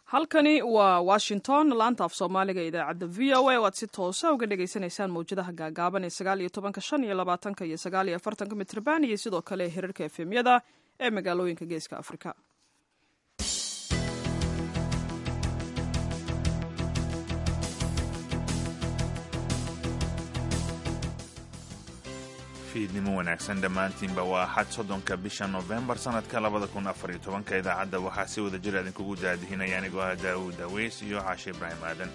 halkani waa washington laanta af soomaaliga idaacadda v o a o aad si toosa uga dhagaysanaysaan mawjadaha gaagaaban ee sagaal iyo tobanka shan iyo labaatanka iyo sagaal iyo afartanka mitrban iyo sidoo kale hirarka efemyada ee magaalooyinka geeska afrika fiidnimo wanaagsan dhammaantiinba waa axad soddonka bisha nofembar sannadka labada kun afar iyo tobanka idaacadda waxaa si wada jir idinkugu daadihinaya anigoo ah daawuud daweys iyo caashe ibraahim aadan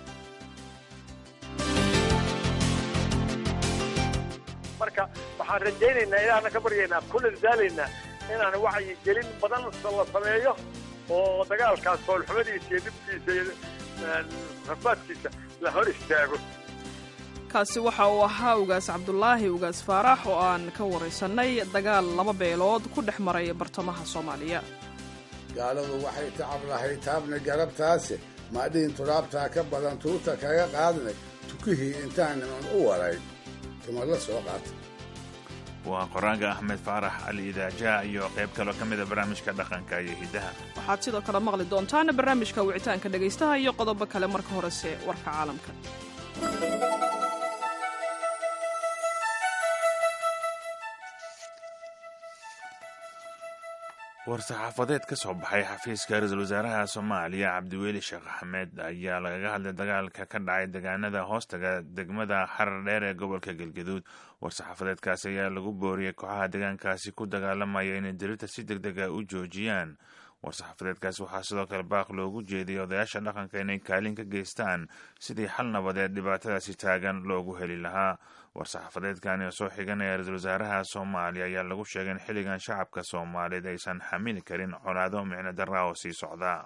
marka waxaan rajaynaynaa ilaahna ka baryaynaa kuna dadaalaynaa inaan wacyi gelin badan la sameeyo oo dagaalkaas foolxumadiisa iyo dhibkiisa iyo rafaadkiisa la hor istaago kaasi waxa uu ahaa ugaas cabdulaahi ugaas faarax oo aan ka waraysanay dagaal laba beelood ku dhex maray bartamaha soomaaliya gaaladu waxay tacab lahay taabna garabtaase maadhihin turaabtaa ka badan tuurta kaga qaadnay tukihii intaaniman u waray tuma la soo qaata waa qoraaga axmed faarax cali idaaja iyo qayb kaloo ka mida barnaamijka dhaqanka iyo hiddaha waxaad sidoo kale maqli doontaan barnaamijka wicitaanka dhegaystaha iyo qodobo kale marka horese warka caalamka war-saxaafadeed ka soo baxay xafiiska ra-iisul wasaaraha soomaaliya cabdiweli sheekh axmed ayaa lagaga hadlay dagaalka ka dhacay deegaanada hoostaga degmada xarar dheer ee gobolka galgaduud war-saxaafadeedkaasi ayaa lagu booriyey kooxaha deegaankaasi ku dagaalamaya inay dirirta si deg dega u joojiyaan war-saxaafadeedkaasi waxaa sidoo kale baaq loogu jeediyay odayaasha dhaqanka inay kaalin ka geystaan sidii xal nabadeed dhibaatadaasi taagan loogu heli lahaa war-saxaafadeedkani oo soo xiganaya ra-iisul wasaaraha soomaaliya ayaa lagu sheegay in xilligan shacabka soomaaliyeed aysan xamili karin colaado micno darra oo sii socda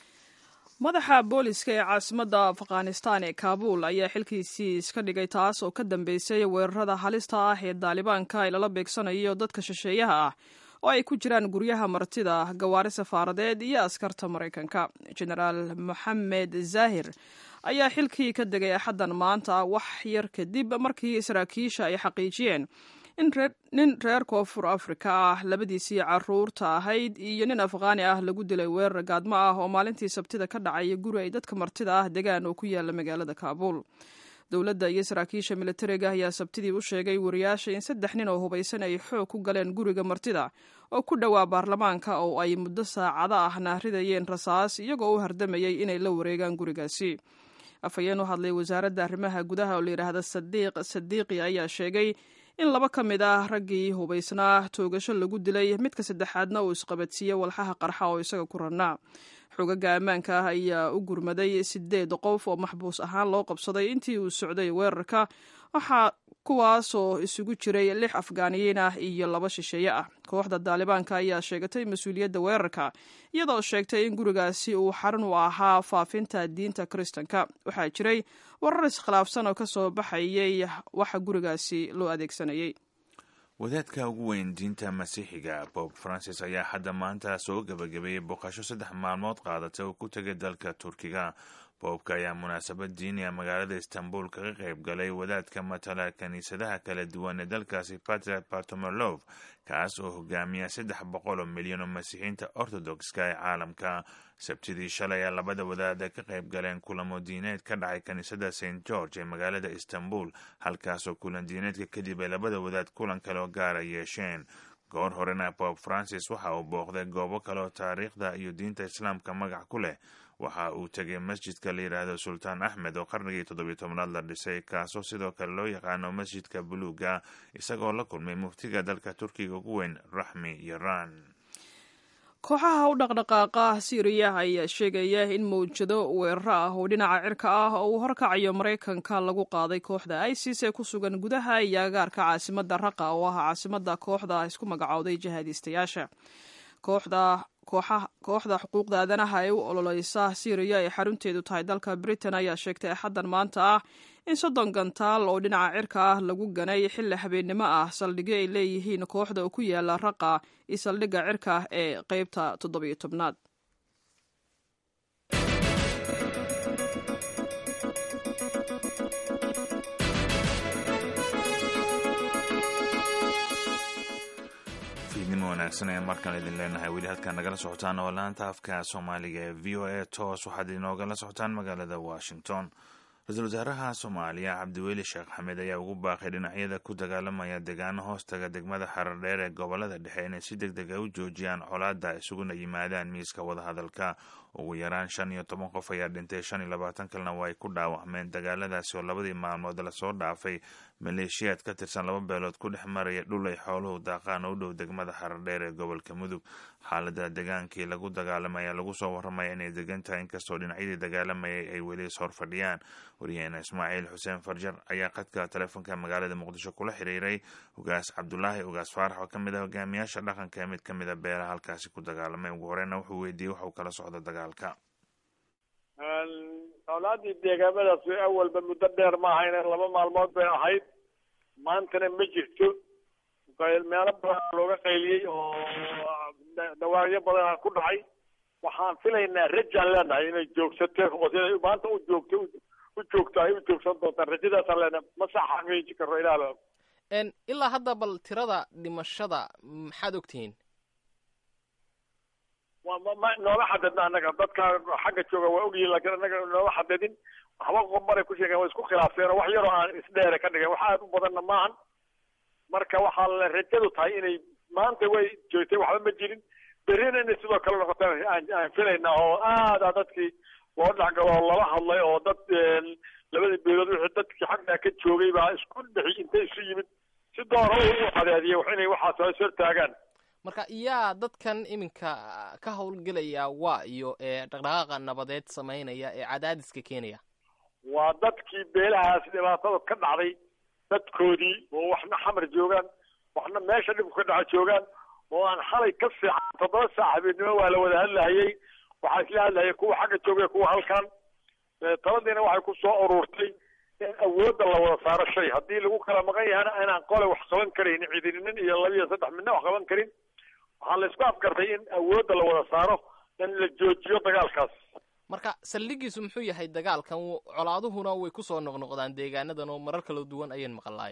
madaxa booliska ee caasimadda afghanistan ee kaabuul ayaa xilkiisii iska dhigay taas oo ka dambeysay weerarada halista ah ee daalibaanka ay lala beegsanayo dadka shisheeyaha ah oo ay ku jiraan guryaha martida gawaari safaaradeed iyo askarta maraykanka genaraal moxamed zahir ayaa xilkii ka degay axaddan maanta wax yar kadib markii saraakiisha ay xaqiijiyeen in nin reer koonfur afrika ah labadiisii caruurta ahayd iyo nin afghaani ah lagu dilay weerar gaadmo ah oo maalintii sabtida ka dhacaya guri ay dadka martida ah degaan oo ku yaala magaalada kaabuul dowladda iyo saraakiisha militariga ayaa sabtidii u sheegay wariyaasha in saddex nin oo hubaysan ay xoog ku galeen guriga martida oo ku dhowaa baarlamaanka oo ay muddo saacado ah naaridayeen rasaas iyagoo u hardamayay inay la wareegaan gurigaasi afhayeen u hadlay wasaaradda arrimaha gudaha oo layidhaahda sadiiq sadiiqi ayaa sheegay in laba ka mid ah raggii hubaysnaa toogasho lagu dilay midka saddexaadna uu isqabadsiiyey walxaha qarxa oo isaga ku rannaa xogaga ammaanka ah ayaa u gurmaday sideed qof oo maxbuus ahaan loo qabsaday intii uu socday weerarka waxaa kuwaasoo isugu jiray lix afgaaniyiin ah iyo laba shisheeye ah kooxda daalibaanka ayaa sheegatay mas-uuliyadda weerarka iyadoo sheegtay in gurigaasi uu xarun u ahaa faafinta diinta kiristanka waxaa jiray warar iskhilaafsan oo ka soo baxayay waxa gurigaasi loo adeegsanayay wadaadka ugu weyn diinta masiixiga bob francis ayaa hadda maanta soo gebagabeeyey booqasho saddex maalmood qaadatay oo ku tegay dalka turkiga boobka ayaa munaasabad diiniya magaalada istanbul kaga qayb galay wadaadka matala kiniisadaha kala duwan ee dalkaasi patriar bartomolov kaas oo hogaamiya saddex boqol oo milyan oo masiixiinta ortodokska ee caalamka sabtidii shalay ayaa labada wadaada ka qayb galeen kulamo diineed ka dhacay kiniisada st george ee magaalada istanbul halkaasoo kulan diineedka kadib ay labada wadaad kulan kale oo gaara yeesheen goor horena bob francis waxa uu booqday goobo kale oo taariikhda iyo diinta islaamka magac ku leh waxa uu tegay masjidka la yidhaahdo sultaan axmed oo qarnigii toddobiyo tobnaad la dhisay kaasoo sidoo kale loo yaqaano masjidka buluuga isagoo la kulmay muftiga dalka turkiga ugu weyn raxmi yaran kooxaha u dhaqdhaqaaqa siiriya ayaa sheegaya in mawjado weeraro ah oo dhinaca cirka ah oo uu horkacayo maraykanka lagu qaaday kooxda isis ee ku sugan gudaha iyo agaarka caasimadda raqa oo ah caasimadda kooxda isku magacowday jihaadiistayaasha kooxda kooxda xuquuqda aadanaha ee u ololeysa siiriya ee xarunteedu tahay dalka britain ayaa sheegtay axaddan maanta ah in soddon gantaal oo dhinaca cirka ah lagu ganay xilli habeennimo ah saldhigyo ay leeyihiin kooxda oo ku yaala raqa iyo saldhigga cirka ee qeybta toddobiyo tobnaad wanaagsan ayaan markaan idin leenahay weli halkaan nagala socotaan oo laanta afka soomaaliga ee v o a toos waxaad inoogala socotaan magaalada washington ra-iisul wasaaraha soomaaliya cabdiweli sheekh xamed ayaa ugu baaqay dhinacyada ku dagaalamaya deegaano hoostaga degmada xarardheer ee gobolada dhexe inay si deg deg a u joojiyaan colaadda isuguna yimaadaan miiska wadahadalka ugu yaraan shan iyo toban qof ayaa dhintay shan iyo labaatan kalena waa ay ku dhaawacmeen dagaaladaasi oo labadii maalmood lasoo dhaafay maleeshiyaad ka tirsan laba beelood ku dhex maraya dhul ay xooluhu daaqaan oo u dhow degmada xarardheer ee gobolka mudug xaalada degaankii lagu dagaalamay ayaa lagu soo waramaya inay degan tahay inkastoo dhinacyadii dagaalamayay ay weli is horfadhiyaan waryaheena ismaaciil xuseen farjar ayaa khadka telefoonka magaalada muqdisho kula xiriiray ugaas cabdulaahi ugaas faarax oo kamid ah hogaamiyaasha dhaqanka ee mid kamid a beelaha halkaasi ku dagaalamay ugu horeyna wuxuu weydiiyey waxuu kala socdo dagaalka colaadii deegaamadaas awalba muddo dheer ma ahayn laba maalmood bay ahayd maantana ma jirto meelo badan looga qayliyey oo dhawaaqyo badan ku dhacay waxaan filaynaa rajaan leenahay inay joogsato oo siday maanta u joogto u joogto ay u joogsan doontaan rajadaasaan leenahay ma sax xaqiiji karo ilaah ilaa hadda bal tirada dhimashada maxaad ogtihiin ma nooga xadadna annaga dadka xagga jooga waa ogyihin laakiin annaga nooga xadadin waxba qomaray ku sheegeen way isku khilaafeen oo wax yaroo aan isdheere ka dhigeen wax aad u badanna maahan marka waxaa la rajadu tahay inay maanta way joogtay waxba ma jirin berrina inay sidoo kale noqotaan aan filaynaa oo aada dadkii loo dhexgalo oo lala hadlay oo dad labadii beelood wixii dadkii xaggaa ka joogay baa isku dhexi intay isu yimid si doora u cadeediyay wax inay waxaas is hortaagaan marka yaa dadkan iminka ka howlgelaya waa iyo ee dhaqdhaqaaqa nabadeed samaynaya ee cadaadiska keenaya waa dadkii beelahaas dhibaatada ka dhacday dadkoodii oo waxna xamar joogaan waxna meesha dhibku ka dhaca joogaan oo aan xalay ka fiican toddoba saac habeenimo waa la wada hadlahayay waxaa isla hadlahayay kuwa xagga joogay kuwa halkan taladiina waxay ku soo ururtay in awoodda la wada saaro shay haddii lagu kala maqan yahana inaan qole wax qaban karaynin cidininin iyo laba iyo saddex midna wax qaban karin waxaa la isku afgartay in awoodda la wada saaro in la joojiyo dagaalkaas marka saldhigiisu muxuu yahay dagaalkan colaaduhuna way kusoo noqnoqdaan deegaanadan oo marar kala duwan ayaan maqlaay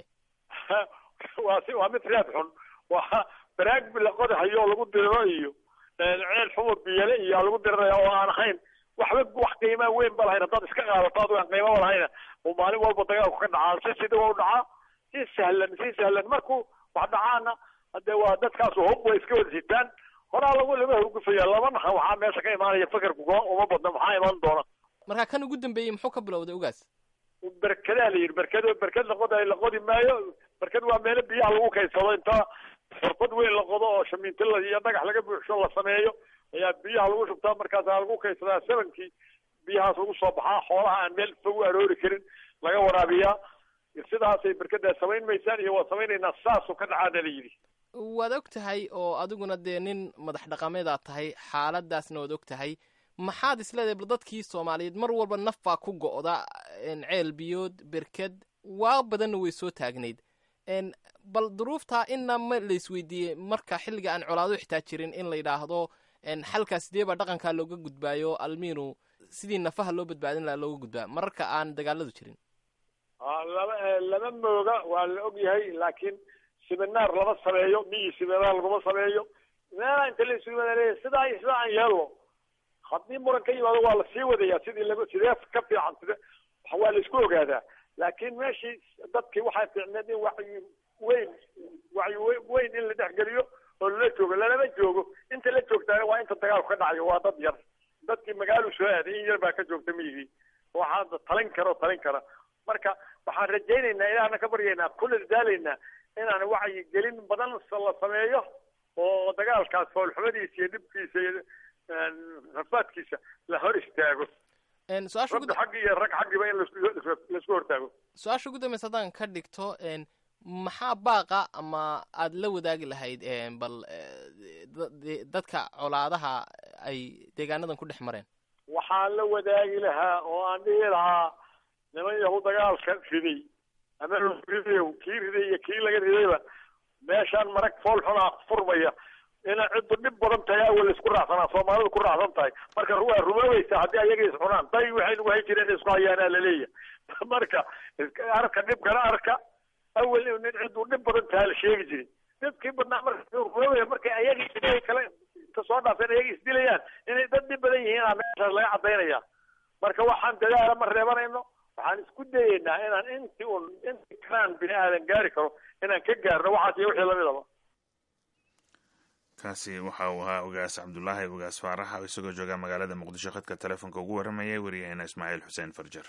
waa si waa mid reed xun waa baraag la qodahayo oo lagu diriro iyo ceel xumo biyale iyo lagu diriraya oo aan ahayn waxba wax qiimaa weyn ba lahayn haddaad iska qaadato adigo aan qiimaba lahayna oo maalin walba dagaalku ka dhacaa si sida waa u dhacaa si sahlan si sahlan markuu wax dhacaana hadee waa dadkaas hub way iska wada sitaan horaa lagu lama hurgufaya laba nahan waxaa meesha ka imaanaya fakarku uma badna maxaa imaan doona marka kan ugu dambeeyey muxuu ka bilowday ogaas berkadaa la yidhi berkad berkad la qodayo la qodi maayo berkad waa meelo biyaha lagu kaydsado inta xurfad weyn la qodo oo shamiinto iyo dhagax laga buuxsho la sameeyo ayaa biyaha lagu shubtaa markaasaa lagu kaydsadaa sebankii biyahaas lagu soo baxaa xoolaha aan meel fog u aroori karin laga waraabiyaa sidaasay berkadaa samayn maysaan iyo waa samaynaynaa saasuu ka dhacaana la yidhi waad og tahay oo adiguna dee nin madax dhaqameedaad tahay xaaladaasna waad og tahay maxaad isleedahay bal dadkii soomaaliyeed mar walba naf baa ku go'da ceel biyood berked waa badanna way soo taagnayd bal duruuftaa inna ma la isweydiiyey marka xilliga aan colaado xitaa jirin in la yidhaahdo xalkaa sidee baa dhaqankaa looga gudbaayo almiinu sidii nafaha loo badbaadin lahaa looga gudbaa mararka aan dagaaladu jirin lama lama mooga waa la og yahay laakiin siminaar lama sameeyo miyi siminaar laguma sameeyo meelaa inta la isugu leeyahay sidaa iyo sidaa aan yeelno haddii muran ka yimaado waa la sii wadayaa sidii lagu sidee ka fiican side waa la isku ogaadaa laakiin meeshii dadkii waxay fiicneed in wacyi weyn wacyi weyn in la dhexgeliyo oo lala joogo lalama joogo inta la joogtaana waa inta dagaalku ka dhacayo waa dad yar dadkii magaalu soo aaday in yar baa ka joogta miyigii waxaa talin kara oo talin kara marka waxaan rajaynaynaa ilaahna ka baryaynaa kula daalaynaa inaan wacyi gelin badan la sameeyo oo dagaalkaas foolxumadiisa iyo dhibkiisa iyo rafaadkiisa la hor istaago rabbi xaggi iyo rag xaggiba in laisku hortaago su-aasha ugu dambeysa haddaan ka dhigto maxaa baaqa ama aada la wadaagi lahayd bal dadka colaadaha ay deegaanadan ku dhex mareen waxaan la wadaagi lahaa oo aan dhihi lahaa niman yahu dagaalka riday ama ridayo kii riday iyo kii laga ridayba meeshaan marag fool xunaa furmaya ina ciddu dhib badan tahay awal isku raacsanaa soomaalidu ku raacsan tahay marka waa rumoobaysa haddii ayaga is cunaan day waxay nagu hay jireen isku hayaanaa laleeyahay marka arka dhibkana arka awel nin cidduu dhib badan taha la sheegi jiray dadkii badnaa marka markay ayagii sidii kale inta soo dhaafeen ayagii isdilayaan inay dad dhib badan yihiin aa meeshaas laga cadaynaya marka waxaan dadaala ma reebanayno waxaan isku dayeynaa inaan intii un intii kanaan bini aadan gaari karo inaan ka gaarno waxaas iyo wixii lamidaba kaasi waxa uu ahaa ogaas cabdulaahi ogaas faarax oo isagoo jooga magaalada muqdisho khadka telefoonka ugu warramayay wariyaheena ismaaciil xuseen farjar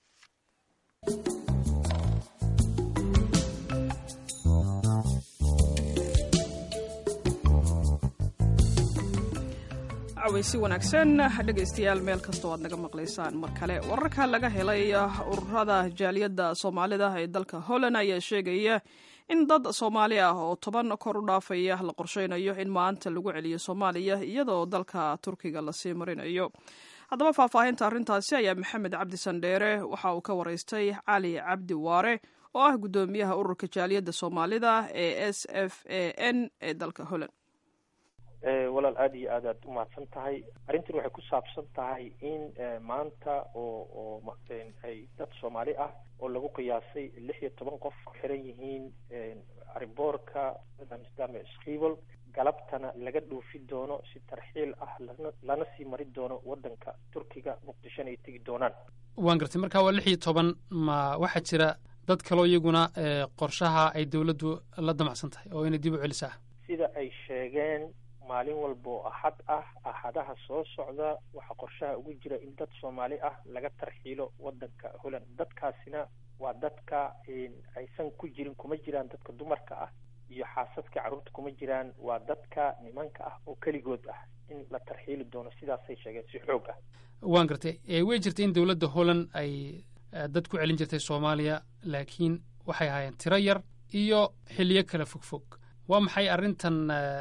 cawaysi wanaagsan dhegaystayaal meel kastoo aad naga maqlaysaan mar kale wararka laga helay ururada jaaliyadda soomaalida ee dalka holland ayaa sheegaya in dad soomaali ah oo toban kor u dhaafaya la qorsheynayo in maanta lagu celiyo soomaaliya iyadoo dalka turkiga lasii marinayo haddaba faahfaahinta arrintaasi ayaa maxamed cabdi sandheere waxa uu ka waraystay cali cabdi waare oo ah guddoomiyaha ururka jaaliyadda soomaalida ee s f a n ee dalka holland walaal aada iyo aad aad umahadsan tahay arrintan waxay ku saabsan tahay in maanta oo oo ay dad soomaali ah oo lagu qiyaasay lix iyo toban qof ku xiran yihiin ariboorka amsterdam schivel galabtana laga dhoofi doono si tarxiil ah lana lana sii mari doono waddanka turkiga muqdishona ay tegi doonaan waan gartay marka waa lix iyo toban ma waxaa jira dad kaloo iyaguna qorshaha ay dawladdu la damacsan tahay oo inay dib u celisaa sida ay sheegeen maalin walba oo axad ah axadaha soo socda waxaa qorshaha ugu jira in dad soomaali ah laga tarxiilo waddanka holland dadkaasina waa dadka aysan ku jirin kuma jiraan dadka dumarka ah iyo xaasadka carruurta kuma jiraan waa dadka nimanka ah oo keligood ah in la tarxiili doono sidaasay sheegeen si xoog ah waan gartay way jirtay in dowladda holland ay dad ku celin jirtay soomaaliya laakiin waxay ahaayeen tiro yar iyo xiliyo kala fogfog waa maxay arrintan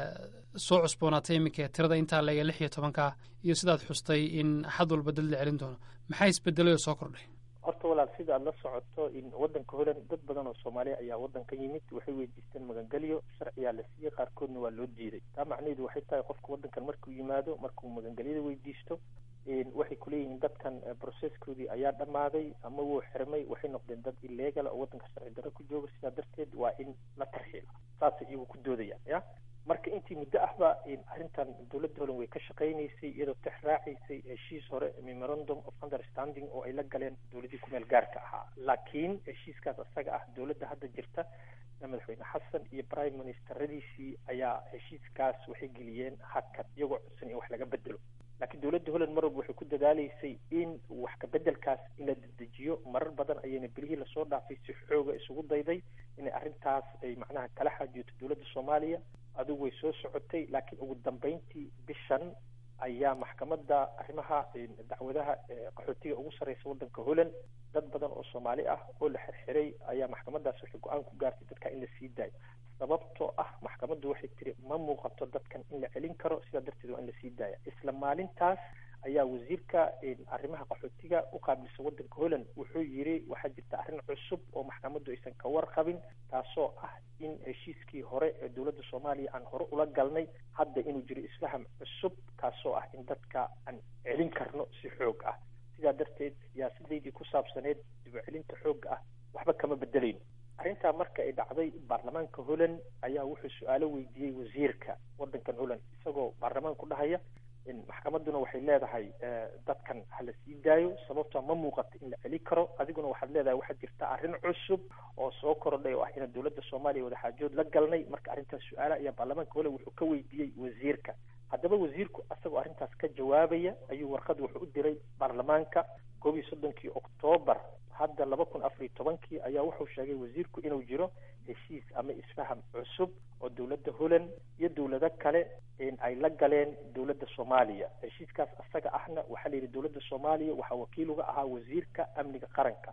soo cusboonaatay iminka tirada intaa leega lix iyo tobanka iyo sidaad xustay in axad walba dad la celin doono maxaa isbedelay oo soo kordhay horta walaal sida aad la socoto in waddanka holland dad badan oo soomaaliya ayaa waddanka yimid waxay weydiisteen magangelyo sharciyaa la siiyey qaarkoodna waa loo diiday taa macnaheedu waxay tahay qofka waddankan markuu yimaado markuu magangelyada weydiisto waxay kuleeyihiin dadkan processkoodii ayaa dhammaaday ama wuu xirmay waxay noqdeen dad illegal oo waddanka sharci darro ku jooga sidaa darteed waa in la tarxiilo saasay iyagu ku doodayaan ya marka intii muddo ahba arrintan dowladda holland way ka shaqaynaysay iyadoo tex raacaysay heshiis hore memorandum of understanding oo ay la galeen dowladdii kumeel gaarka ahaa laakiin heshiiskaas isaga ah dowladda hadda jirta madaxweyne xasan iyo prime ministeradiisii ayaa heshiiskaas waxay geliyeen hakad iyagoo codsan in wax laga bedelo laakiin dowladda holland mar walba waxay ku dadaaleysay in wax kabedelkaas in la dedejiyo marar badan ayayna bilihii lasoo dhaafay si xooga isugu dayday inay arrintaas ay macnaha kala xaajiyoto dowladda soomaaliya adigu way soo socotay laakiin ugu dambeyntii bishan ayaa maxkamadda arrimaha dacwadaha qaxootiga ugu sarreysa waddanka holland dad badan oo soomaali ah oo la xirxiray ayaa maxkamaddaas waxay go-aan ku gaartay dadka in la sii daayo sababtoo ah maxkamaddu waxay tiri ma muuqato dadkan in la celin karo sidaa darteed waa in la sii daaya isla maalintaas ayaa wasiirka arrimaha qaxootiga u qaabilsa waddanka holland wuxuu yiri waxaa jirta arrin cusub oo maxkamaddu aysan ka warqabin taasoo ah in heshiiskii hore ee dowladda soomaaliya aan hore ula galnay hadda inuu jiro isfaham cusub kaasoo ah in dadka aan celin karno si xoog ah sidaa darteed siyaasadeydii ku saabsaneed dib u celinta xoogga ah waxba kama bedelayno arrintaa marka ay dhacday baarlamaanka holland ayaa wuxuu su-aalo weydiiyey wasiirka waddankan holland isagoo baarlamaanku dhahaya maxkamadduna waxay leedahay dadkan hala sii daayo sababtoo ma muuqato in la celi karo adiguna waxaad leedahay waxaa jirta arrin cusub oo soo korodhay oo ah inaan dowladda soomaaliya wadaxaajood la galnay marka arrintaas su-aala ayaa baarlamaanka holland wuxuu ka weydiiyey wasiirka haddaba wasiirku isagoo arrintaas ka jawaabaya ayuu warqad wuxuu u diray baarlamaanka koob iyo soddonkii oktoobar hadda laba kun afariyo tobankii ayaa wuxuu sheegay wasiirku inuu jiro heshiis ama isfaham cusub oo dowladda holland iyo dowlado kale ay la galeen dowladda soomaaliya heshiiskaas isaga ahna waxaa la yidhi dowladda soomaaliya waxaa wakiil uga ahaa wasiirka amniga qaranka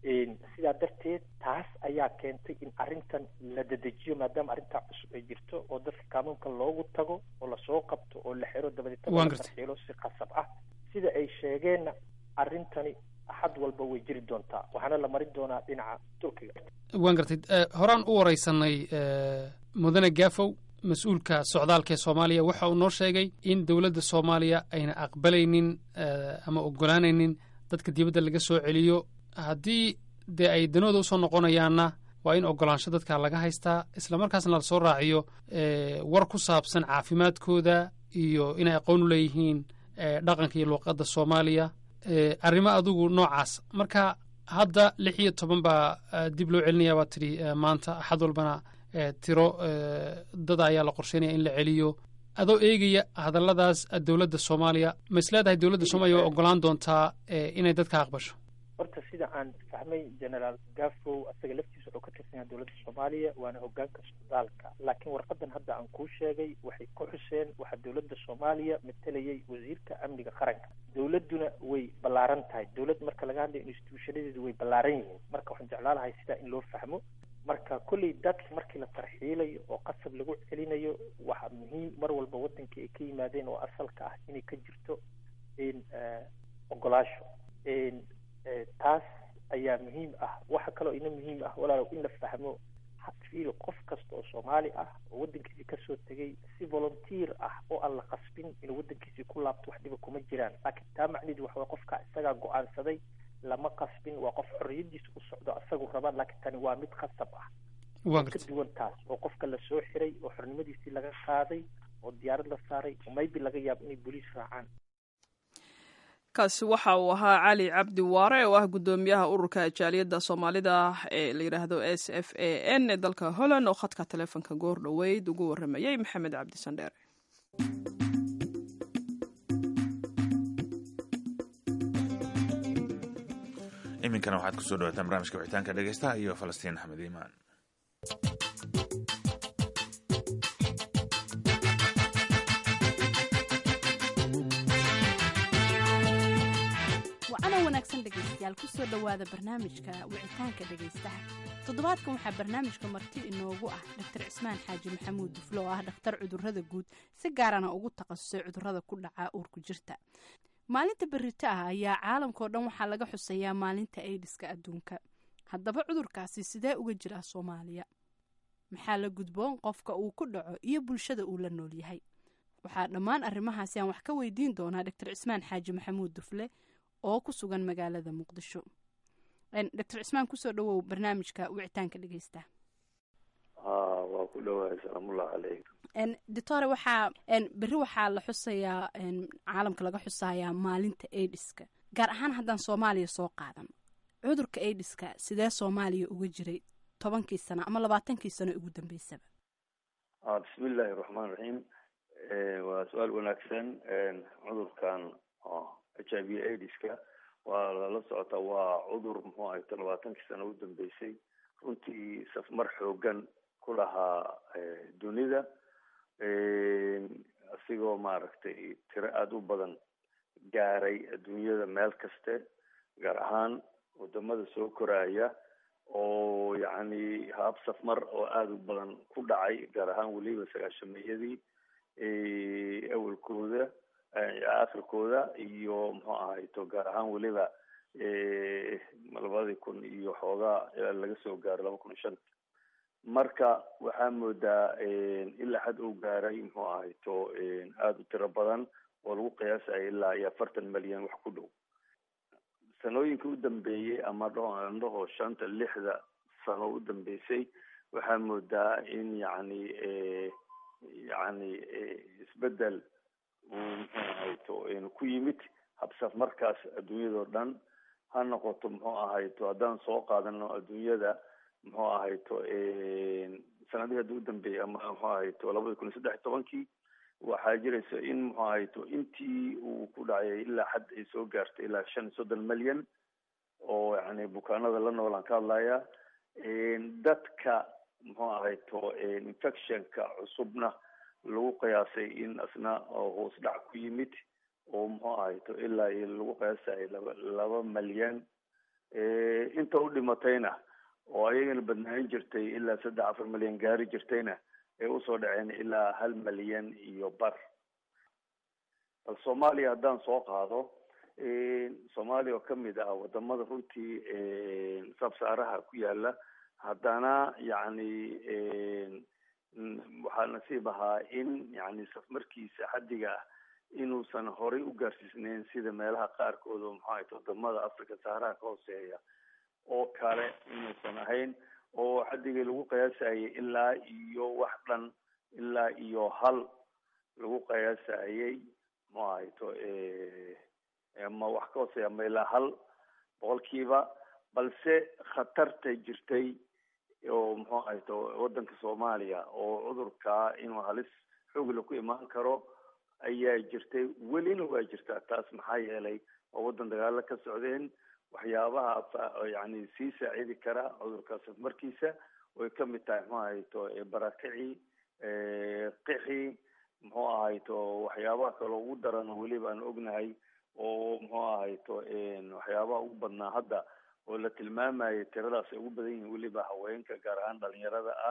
sidaa darteed taas ayaa keentay in arrintan la dedejiyo maadaama arrintaa cusub ay jirto oo dadka kaanuunka loogu tago oo lasoo qabto oo la xiro dabadeetna la tarxiilo si qasab ah sida ay sheegeenna arrintani axad walba way jiri doontaa waxaana la marin doonaa dhinaca turkiga waan gartay horaan u wareysanay mudane gaafow mas-uulka socdaalka ee soomaaliya waxa uu noo sheegay in dowladda soomaaliya ayna aqbalaynin ama ogolaanaynin dadka dibadda laga soo celiyo haddii dee ay danooda usoo noqonayaanna waa in ogolaansho dadka laga haystaa islamarkaasna lasoo raaciyo war ku saabsan caafimaadkooda iyo inay aqoon u leeyihiin dhaqanka iyo luuqadda soomaaliya arrimo adigu noocaas marka hadda lix iyo toban baa dib loo celinaya baa tidhi maanta axad walbana tiro dad ayaa la qorsheynaya in la celiyo adoo eegaya hadalladaas dowladda soomaaliya ma is leedahay dowladda soomaaliya waa ogolaan doontaa inay dadka aqbasho horta sida aan fahmay generaal gafow asaga laftiisa wuxuu ka tirsan yahay dowladda soomaaliya waana hogaanka socdaalka laakiin warqadan hadda aan kuu sheegay waxay ku xuseen waxaa dowladda soomaaliya matalayay wasiirka amniga qaranka dowladduna way ballaaran tahay dowlad marka laga hadlayo instituushanadeedu way ballaaran yihiin marka waxaan jeclaan lahay sidaa in loo fahmo marka kolley dadka markii la tarxiilayo oo qasab lagu celinayo waxaa muhiim mar walba wadankii ay ka yimaadeen oo asalka ah inay ka jirto ogolaasho taas ayaa muhiim ah waxa kaloo ina muhiim ah walaalow in la fahmo fiil qof kasta oo soomaali ah oo wadankiisii kasoo tegay si volunteer ah oo aan la qasbin inuu wadankiisii ku laabto wax dhiba kuma jiraan laakiin taa macneedu waxa way qofka isagaa go-aansaday lama qasbin waa qof xorriyadiisa u socdo asagu rabaan laakiin tani waa mid khasab ah ka duwan taas oo qofka lasoo xiray oo xornimadiisii laga qaaday oo diyaarad la saaray oo maybe laga yaabo inay booliis raacaan kaasi waxa uu ahaa cali cabdi waare oo ah guddoomiyaha ururka jaaliyadda soomaalida ee la yidhaahdo s f a n ee dalka holland oo khadka taleefonka goor dhoweyd ugu warramayey maxamed cabdi sandheere iminkana waxaad kusoo dhawaataan barnaamijka wixitaanka dhegeystaha iyo falastiin axmed iimaan wacana wanaagsan dhegaystayaal kusoo dhowaada barnaamijka wicitaanka dhegaystaha toddobaadkan waxaa barnaamijka marti inoogu ah dr cismaan xaaji maxamuud duflo oo ah dhakhtar cudurrada guud si gaarana ugu takhasusay cudurrada ku dhaca uurku jirta maalinta berito ah ayaa caalamkao dhan waxaa laga xuseeyaa maalinta aidiska adduunka haddaba cudurkaasi sidee uga jiraa soomaaliya maxaa la gudboon qofka uu ku dhaco iyo bulshada uu la nool yahay waxaa dhammaan arrimahaasi aan wax ka weydiin doonaa dr cismaan xaaji maxamuud dufle oo ku sugan magaalada muqdisho dr cismaan kusoo dhawow barnaamijka wicitaanka dhegeysta waa ku dhawahay salaamullahi calaykum doctore waxaa berri waxaa la xusayaa caalamka laga xusayaa maalinta aidiska gaar ahaan haddaan soomaaliya soo qaadan cudurka aidiska sidee soomaaliya uga jiray tobankii sano ama labaatankii sano ugu dambeysaba bismi illaahi raxmaan raxiim waa su-aal wanaagsan cudurkan h i v aidiska waa lala socotaa waa cudur muxuu ahayto labaatankii sano u dambeysay runtii safmar xoogan ku lahaa dunida asigoo maaragtay tiro aada u badan gaaray adduunyada meel kaste gaar ahaan wadamada soo koraya oo yacni haab safmar oo aada u badan ku dhacay gaar ahaan weliba sagaashameeyadii awalkooda akhirkooda iyo muxuu ahayto gaar ahaan weliba labadii kun iyo xoogaa ilaa laga soo gaaro laba kun iyo shanta marka waxaa moodaa ilaa xad uu gaaray muxuu ahayto aada u tiro badan oo lagu qiyaasaya ilaa iyo afartan milyan wax ku dhow sanooyinka u dambeeyey ama dhaho shanta lixda sano u dambeysay waxaa moodaa in yacni yacni isbedel uu muxuu ahayto ku yimid habsaf markaas adduunyadao dhan ha noqoto muxuu ahayto haddaan soo qaadano adduunyada muxuu ahayto sanadihii hadda u dambeeyay ama muxuu ahayto labada kun iyo saddex iyo tobankii waxaa jiraysa in muxuu ahayto intii uu ku dhacay ilaa xad ay soo gaartay ilaa shan iyo soddon milyan oo yani bukaanada la noolaan ka hadlaya dadka muxuu ahayto infectionka cusubna lagu qiyaasay in asna hoos dhac ku yimid oo muxuu ahayto ilaa iyo lagu qiyaasay laba laba milyan inta u dhimatayna oo ayagana badnaanin jirtay ilaa saddex afar milyan gaari jirtayna ay usoo dhaceen ilaa hal milyan iyo bar bal soomaaliya haddaan soo qaado soomaaliya oo kamid ah wadamada runtii sabsaaraha ku yaala haddana yacni waxaa nasiib ahaa in yani safmarkiisa xaddiga ah inuusan horay u gaarsiisneyn sida meelaha qaarkood oo maxaa ahayt wadamada africa saaraha ka hooseeya oo kale inuusan ahayn oo xaddigii lagu qiyaasayay ilaa iyo wax dhan ilaa iyo hal lagu qiyaasayay mu ahayto ma wax ka hooseeya ma ilaa hal boqolkiiba balse khatarta jirtay oo muxuu ahayto waddanka soomaaliya oo cudurkaa inuu halis xoogla ku imaan karo ayaa jirtay welina waa jirtaa taas maxaa yeelay oo waddan dagaalo ka socdeen waxyaabaha yani sii saacidi kara cudurkaas markiisa way kamid tahay muxuu ahayto barakicii qixi muxuu ahayto waxyaabaha kaloo ugu daran weliba aan ognahay oo muxuu ahayto waxyaabaha ugu badnaa hadda oo la tilmaamayo tiradaas ay ugu badan yihiin weliba haweenka gaar ahaan dhalinyarada ah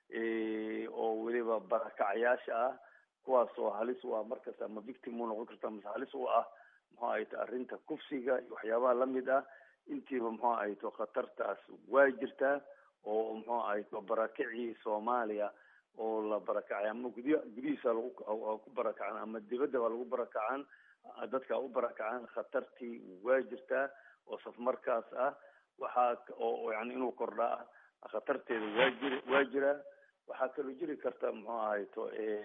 oo weliba barakacayaasha ah kuwaas oo halis u ah markasta ama victim u noqon karta mase halis u ah muxuu ahayto arrinta kufsiga iyo waxyaabaha lamid ah intiiba muxuu ahayto khatartaas waa jirtaa oo muxuu ahayto barakicii soomaaliya oo la barakacay ama gudiya gudihiisa lagu ku barakacan ama dibadda baa lagu barakacan dadka u barakacan khatartii waa jirtaa oo safmarkaas ah waxaa oo yani inuu kordhaa ah khatarteeda waa jiri waa jiraa waxaa kaloo jiri karta muxuu ahayto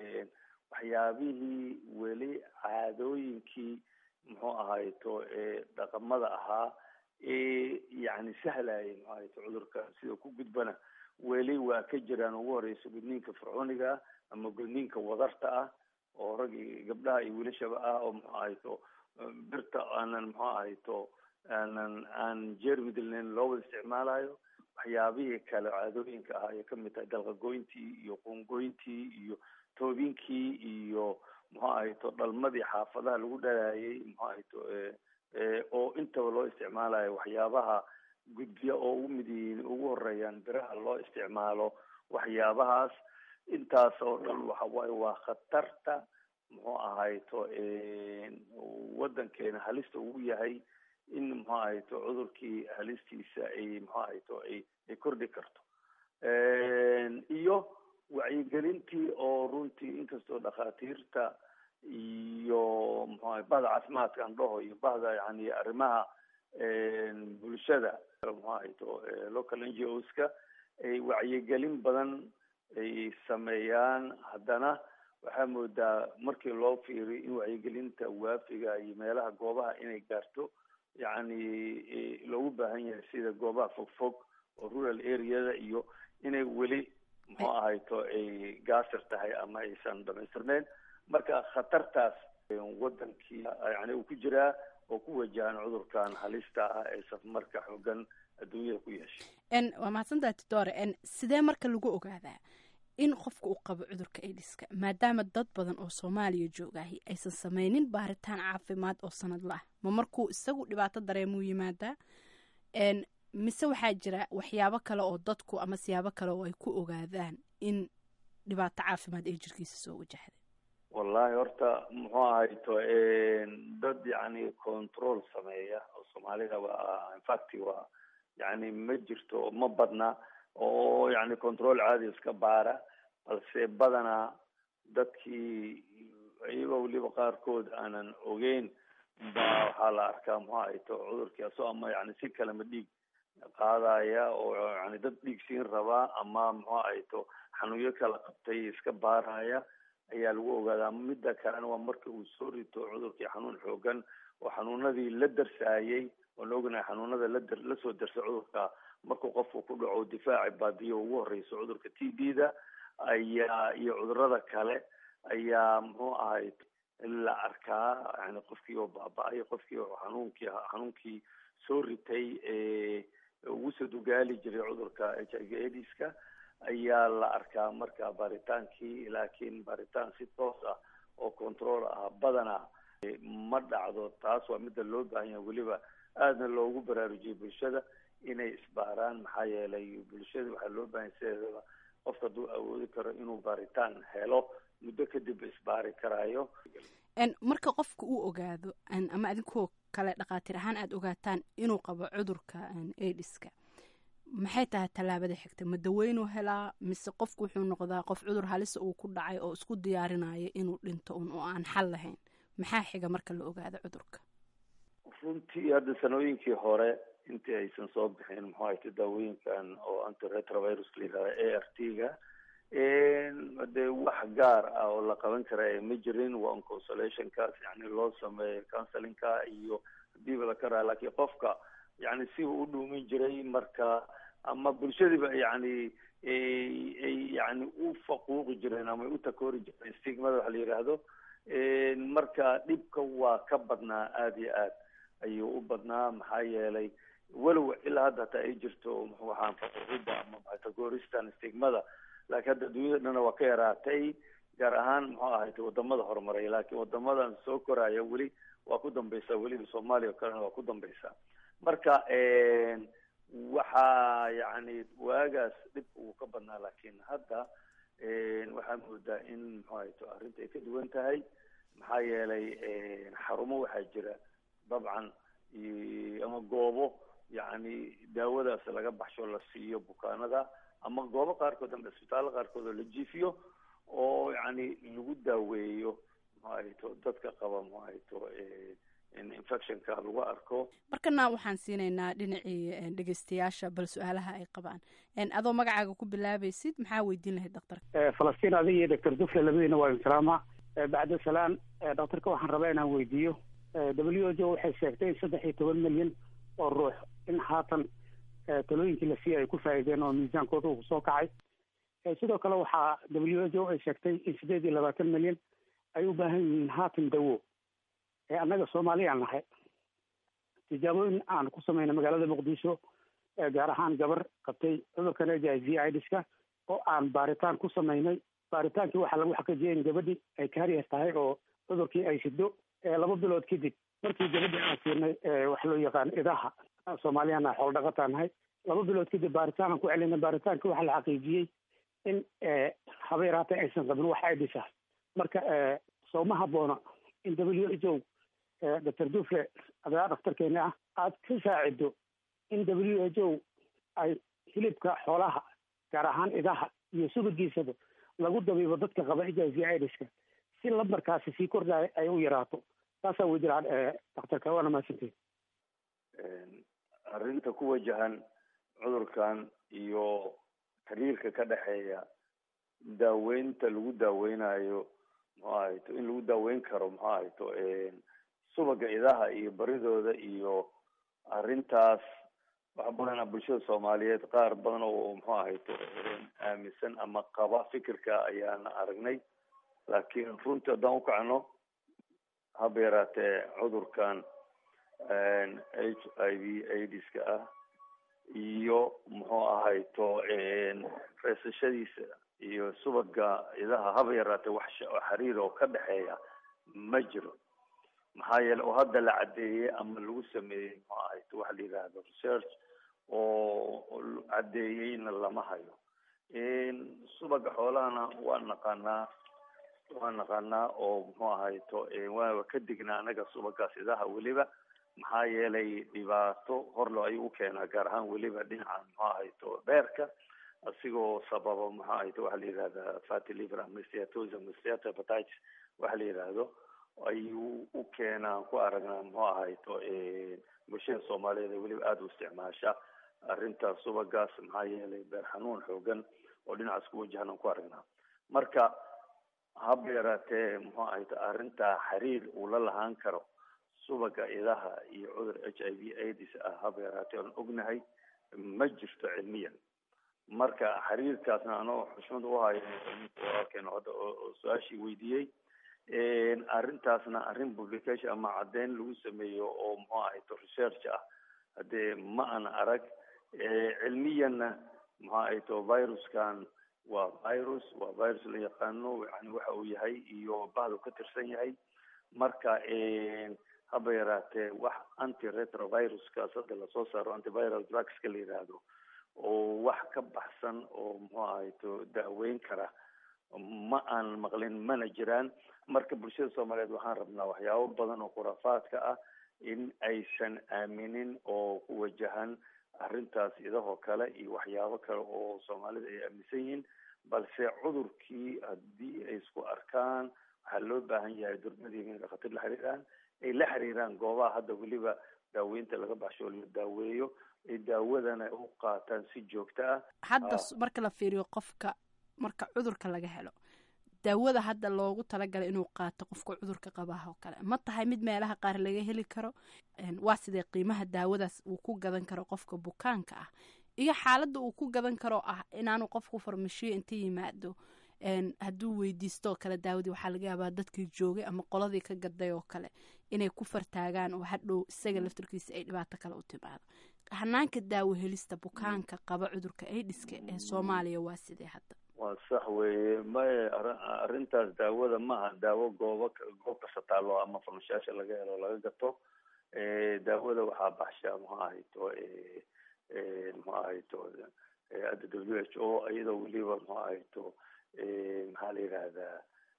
waxyaabihii weli caadooyinkii muxuu ahayto dhaqamada ahaa ee yani sahlayay muxuu ahayto cudurka sida ku gudbana weli waa ka jiraan ugu horeysa gudniinka fircooniga ama gudniinka wadarta ah oo rag gabdhaha iyo wilashaba ah oo muxuu ahayto birta aanan muxuu ahayto aanan aan jeermi dilnayn loo wada isticmaalayo waxyaabihii kale caadooyinka ahaa ay kamid tahay dalqagoyntii iyo qungoyntii iyo toobinkii iyo muxuu ahayto dhalmadii xaafadaha lagu dhalaayay muxuu ahayto oo intaba loo isticmaalayo waxyaabaha gudbiya oo ugu mid yihiin ugu horeeyaan biraha loo isticmaalo waxyaabahaas intaas oo dhan waxa waaye waa khatarta muxuu ahayto waddankeena halista ugu yahay in muxuu ahayto cudurkii halistiisa ay muxuu ahayto ay ay kordhi karto iyo wacyigelintii oo runtii inkastoo dhakhaatiirta iyo muxuu ahay bahda caafimaadka aan dhaho iyo bahda yani arrimaha bulshada muxuu ahayto local n g o ska ay wacyigelin badan ay sameeyaan haddana waxaa moodaa markii loo fiiriyo in wacyigelinta waafiga iyo meelaha goobaha inay gaarto yacni loogu baahan yahay sida goobaha fogfog oo rural areada iyo inay weli muxuu ahayto ay gaasir tahay ama aysan dhamaystirneyn marka khatartaas wadankii yani uu ku jiraa oo ku wajahan cudurkan halista ah ee safmarka xoogan adduunyada ku yeeshay waa mahadsantaha tidore sidee marka lagu ogaadaa in qofka uu qabo cudurka aidiska maadaama dad badan oo soomaaliya joogahi aysan sameynin baaritaan caafimaad oo sanadla ah ma markuu isagu dhibaato dareemuu yimaadaa mise waxaa jira waxyaabo kale oo dadku ama siyaabo kale oo ay ku ogaadaan in dhibaato caafimaad ay jirkiisa soo wajahday wallahi horta muxuu ahayto dad yani control sameeya oo soomaalida waa infact waa yani ma jirto ma badna oo yani control caadi iska baara balse badanaa dadkii iyagoo weliba qaarkood aanan ogeyn baa waxaa la arkaa muxuu ahayto cudurkii asoo ama yani si kalema dhiig qaadaya oo yani dad dhiig siin rabaa ama muxuu ahayto xanuunyo kala qabtay iska baaraya ayaa lagu ogaadaa midda kalena waa marka uu soo rito cudurkii xanuun xoogan oo xanuunadii la darsaayay oon ognahay xanuunada ladar lasoo darsa cudurka markuu qofku ku dhaco difaaci baadiyo ugu horeyso cudurka t b da ayaa iyo cudurada kale ayaa muxuu ahay la arkaa yani qofkii oo baaba-ay qofkii oo xanuunkii xanuunkii soo ritay ugu soo dugaali jiray cudurka h i v aidiska ayaa la arkaa marka baaritaankii laakiin baaritaan si toos ah oo control ah badana ma dhacdo taas waa midda loo baahan yahay weliba aadna loogu baraarujiyay bulshada inay isbaaraan maxaa yeelay bulshada waxaa loo baahan sideedaba qofka hadduu awoodi karo inuu baaritaan helo muddo kadib isbaari karaayo marka qofka uu ogaado ama adinkoo kale dhakhaatiir ahaan aada ogaataan inuu qabo cudurka aidiska maxay tahay tallaabada xigta ma daweynuu helaa mise qofku wuxuu noqdaa qof cudur halisa uu ku dhacay oo isku diyaarinayo inuu dhinto un oo aan xal lahayn maxaa xiga marka la ogaado cudurka runtii hadda sanooyinkii hore intii aysan soo bixin muxuu ahayto daawooyinkan oo antiretrovirus la yihahda a r t ga dee wax gaar ah oo la qaban kara ma jirin waa un consolationkaas yani loo sameeyo counselinka iyo hadiiba la karaa laakiin qofka yani si uu u dhuumin jiray marka ama bulshadiiba yani ay yani u faquuqi jireen ama ay u takoori jireen stigmada waxa la yidhaahdo marka dhibka waa ka badnaa aada iyo aad ayuu u badnaa maxaa yeelay walow ilaa hadda hataa ay jirto waxaan faquuqida ama takooristan stigmada laakiin hadda dunyada dhana waa ka yaraatay gaar ahaan muxuu ahayd wadamada horumaray laakiin wadamadan soo koraya weli waa ku dambeysa weliba soomaaliya o kalena waa ku dambeysa marka waxaa yani waagaas dhib uu ka badnaa laakiin hadda waxaa moodaa in muxuu ahayto arrinta ay ka duwan tahay maxaa yeelay xarumo waxaa jira dabcan ama goobo yani daawadaas laga baxsho la siiyo bukaanada ama goobo qaarkood ama isbitaallo qaarkood oo la jiifiyo oo yani lagu daaweeyo muxuu ahayto dadka qaba muxuu ahayto infectionka lagu arko markana waxaan siinaynaa dhinacii dhegeystayaasha bal su-aalaha ay qabaan adoo magacaaga ku bilaabaysid maxaa weydiin lahayd daktarka falastiin adiga iyo doctor dufle labadiina waa insalaama bacda salaan daktarka waxaan rabaa inaan weydiiyo w h o waxay sheegtay in saddex iyo toban milyan oo ruux in haatan talooyinkii la siiya ay ku faa'iideen oo miisaankooda uu soo kacay sidoo kale waxaa w h o ay sheegtay in sideed iyo labaatan milyan ay u baahan yihiin haatan dawo annaga soomaaliyaan nahay tijaabooyin aan ku sameynay magaalada muqdisho gaar ahaan gabar qabtay cudurkan h i v idiska oo aan baaritaan ku sameynay baaritaankii waxaa lagu xaqiijiyay in gabadhii ay kaariyer tahay oo cudurkii ay sido laba bilood kadib markii gabadhii aan siinay wax loo yaqaan idaha soomaaliyana xoolo dhaqataa nahay laba bilood kadib baaritaan aan ku celinay baaritaankii waxaa la xaqiijiyey in haba yaraatay aysan qabin wax idis ah marka sooma haboona in w h o doctor dufle adaa dhaktarkeena ah aada ka saacido in w h o ay hilibka xoolaha gaar ahaan idaha iyo subagiisaba lagu dabiibo dadka qaba h i v idiska si lambarkaasi sii kordhaya ay u yaraato taasaa wey jiraan daktarka waana mahadsanteed arrinta ku wajahan cudurkan iyo xiriirka ka dhexeeya daaweynta lagu daaweynayo muxuu ahayto in lagu daaweyn karo muxuu ahayto subaga idaha iyo baridooda iyo arrintaas wax badana bulshada soomaaliyeed qaar badan oo muxuu ahayto aaminsan ama qaba fikirka ayaan aragnay laakiin runtii haddaan ukacno haba yaraatee cudurkan h i v aidiska ah iyo muxuu ahayto reesashadiisa iyo subaga idaha haba yaraatee wax xiriir oo ka dhexeeya ma jiro maxaa yeele oo hadda la caddeeyey ama lagu sameeyey muxuu ahayto waxa la yidhaahdo research oo caddeeyeyna lama hayo subaga xoolahana waa naqaanaa waa naqaanaa oo muxuu ahayto waa ka dignaa anaga subagaas idaha weliba maxaa yeelay dhibaato horlo ayuu ukeenaa gaar ahaan weliba dhinaca muxuu ahayto beerka asigoo sababa muxuu ahayto waxa la yihahda fatty liver ama steatosis ama steatohepatitis waxa la yidhaahdo ayuu u keenaan ku aragnaa muxuu ahayto bulshada soomaaliyeed ee weliba aada u isticmaasha arrintaas subagaas maxaa yeelay beer xanuun xoogan oo dhinacaas ku wajahan aan ku aragnaa marka haba yaraatee muxuu ahayto arrintaa xiriir uu la lahaan karo subaga idaha iyo cudur h i v aids ah haba yaraatee aan ognahay ma jirto cilmiyan marka xiriirkaasna anoo xushmad uhayo walaalkeena hadda oo su-aashii weydiiyey arrintaasna arrin publication ama caddeyn lagu sameeyo oo muxuu ahayto research ah haddee ma an arag cilmiyanna muxuu ahayto viruskan waa virus waa virus la yaqaano yani waxa uu yahay iyo bahdu ka tirsan yahay marka haba yaraatee wax antiretroviruskaas hadda lasoo saaro antiviral drugska la yidhaahdo oo wax ka baxsan oo muxuu ahayto daaweyn kara ma aan maqlin mana jiraan marka bulshada soomaaliyeed waxaan rabnaa waxyaabo badan oo khuraafaadka ah in aysan aaminin oo ku wajahan arrintaas idahoo kale iyo waxyaabo kale oo soomaalida ay aaminsan yihiin balse cudurkii haddii ay isku arkaan waxaa loo baahan yahay durmadii inay dhakhatir la xiriiraan ay la xiriiraan goobaha hadda weliba daaweynta laga baxsho oo la daaweeyo ay daawadana u qaataan si joogto ah hadda marka la fiiriyo qofka marka cudurka laga helo daawada hadda loogu talagalay inuu qaato qofka cudurka qabaha oo kale ma tahay mid meelaha qaar laga heli karo waa sidee qiimaha daawadaas uu ku gadan karo qofka bukaanka ah iyo xaaladda uu ku gadan karo ah inaanu qofku farmashiyo inta yimaado hadduu weydiisto oo kale daawadii waxaa laga yaabaa dadkii joogay ama qoladii ka gaday oo kale inay ku fartaagaan oo hadhow isaga laftarkiisa ay dhibaato kale u timaado hanaanka daawo helista bukaanka qaba cudurka aidiska ee soomaaliya waa sidee hadda waa sax weeye maye arrintaas daawada maaha daawo goobo goob kasta taalo ama farmashayaasha laga helo laga gato daawada waxaa baxsha muxuu ahayto muxuu ahayto hadda w h o iyadoo weliba muxuu ahayto maxaa la yidhahdaa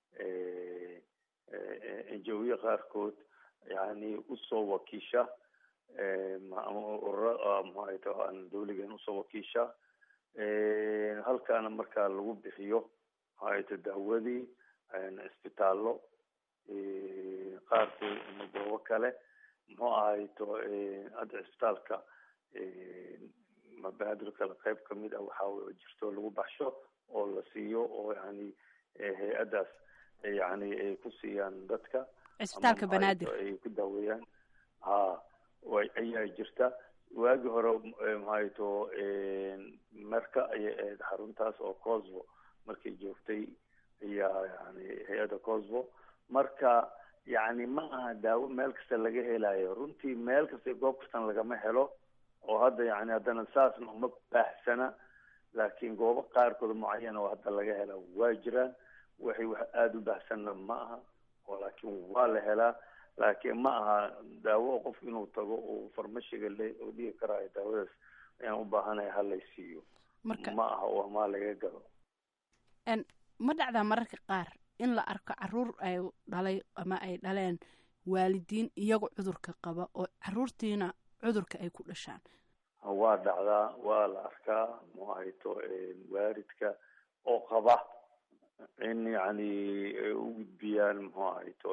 enjawiye qaarkood yani usoo wakiisha ama urura muxuu ahayto aan dawligan usoo wakiisha halkaana markaa lagu bixiyo muxuu ahayto daawadii isbitaallo qaarkood ama goobo kale muxuu ahayto hadda isbitaalka mabaadir kale qayb kamid ah waxaa jirto lagu baxsho oo la siiyo oo yani hay-addaas yani ay ku siiyaan dadka cisbitaalka banaadir ay ku daaweeyaan ha ayaa jirta waagi hore maxayto marka ayay ahayd xaruntaas oo cosvo markay joogtay ayaa yani hay-adda cosvo marka yani ma aha daawo meel kasta laga helayo runtii meel kasta goob kastan lagama helo oo hadda yani haddana saasna uma baahsana laakiin goobo qaarkood mucayana oo hadda laga hela waa jiraan waxay wax aada u baahsanna ma aha oo laakiin waa la helaa laakiin ma aha daawo qof inuu tago uu farmashiga le oo dhigi karaayo daawadaas ayaan u baahanaya halay siiyo ma aha oo maa laga gado ma dhacdaa mararka qaar in la arko caruur ay dhalay ama ay dhaleen waalidiin iyago cudurka qaba oo caruurtiina cudurka ay ku dhashaan waa dhacdaa waa la arkaa mu ahayto waaridka oo qaba in yani u gudbiyaan muxuu ahayto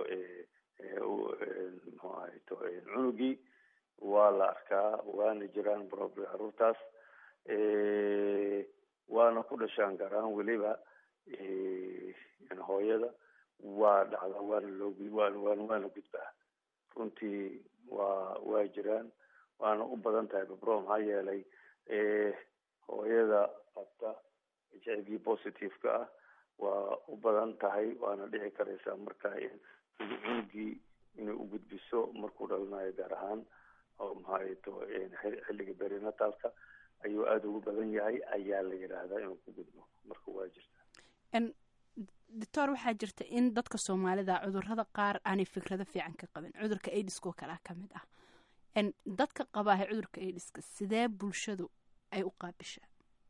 muxuu ahayto cunugii waa la arkaa waana jiraan probably caruurtaas waana ku dhashaan gaar ahaan weliba hooyada waa dhacdaa waana loo waan waan waana gudbaa runtii waa waa jiraan waana u badan tahay babro maxaa yeelay hooyada qabta h i v positive-ka ah waa u badan tahay waana dhici karaysaa marka cunugii inay u gudbiso markuu dhalanayo gaar ahaan oo maxaato xilliga berinatalka ayuu aada ugu badan yahay ayaa la yidhaahdaa inuu ku gudbo marka waa jirta doctor waxaa jirta in dadka soomaalida cudurada qaar aanay fikrado fiican ka qabin cudurka aidiskoo kalea ka mid ah dadka qabaaha cudurka aidiska sidee bulshadu ay u qaabishaa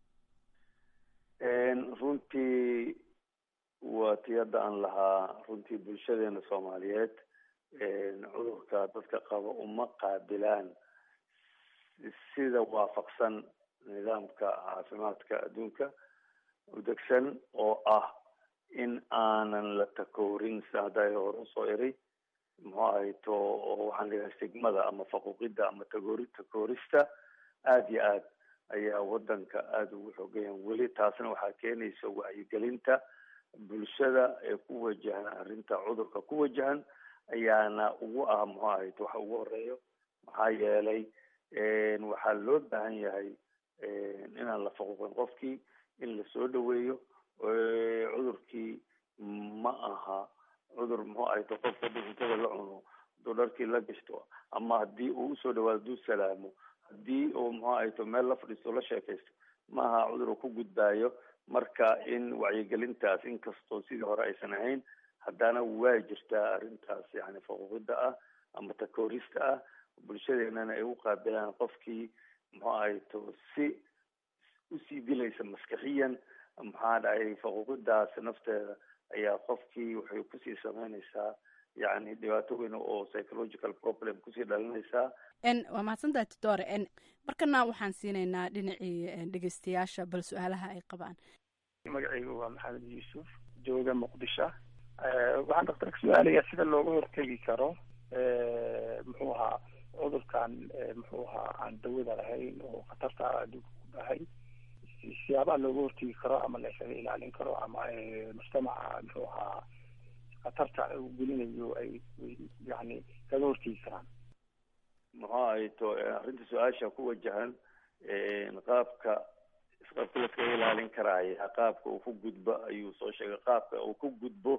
runtii waa ti hadda aan lahaa runtii bulshadeena soomaaliyeed cudurka dadka qaba uma qaabilaan sida waafaqsan nidaamka caafimaadka adduunka udegsan oo ah in aanan la takoorin sida hadda hore usoo eray muxuu ahayto oo waxaan leeyahay stigmada ama faquuqida ama tagoori takoorista aada iyo aad ayaa wadanka aada ugu xoogayan weli taasna waxaa keenaysa wacyigelinta bulshada ee ku wajahan arrinta cudurka ku wajahan ayaana ugu ah muxuu ahayto waxa ugu horeeyo maxaa yeelay waxaa loo baahan yahay inaan la faquuqin qofkii in lasoo dhaweeyo cudurkii ma aha cudur muxuu ahayto qofka haddii cuntada la cuno hadduu dharkii la gashto ama haddii uu usoo dhawaado hadduu salaamo haddii uu muxuu ahayto meel la fadhiisto la sheekaysto ma aha cudur uu ku gudbaayo marka in wacyigelintaas inkastoo sidii hore aysan ahayn haddana waa jirtaa arrintaas yani faquuqida ah ama takoorista ah bulshadeenana ay u qaabilaan qofkii muxuu ahayto si usii dilaysa maskaxiyan maxaa dhacay faquuqidaas nafteeda ayaa qofkii waxay kusii sameynaysaa yani dhibaato weyn oo psychological problem kusii dhalinaysaa waa mahadsantahay tidore markana waxaan siinaynaa dhinacii dhegeystayaasha bal su-aalaha ay qabaan magacaygu waa maxamed yuusuf jooga muqdisho waxaan daktarka su-aalayaa sida looga hortegi karo muxuu ahaa cudurkan muxuu ahaa aan dawada lahayn oo khatarta adduunka ku dhahay siyaabaha looga hortegi karo ama la isaga ilaalin karo ama mujtamaca muxuu ahaa khatarta uu gelinayo ay yani kaga hortegi karaan muxuu ahay to arrinta su-aasha ku wajahan qaabka qaabka laskaga ilaalin karaya qaabka uu ku gudbo ayuu soo sheegay qaabka uu ku gudbo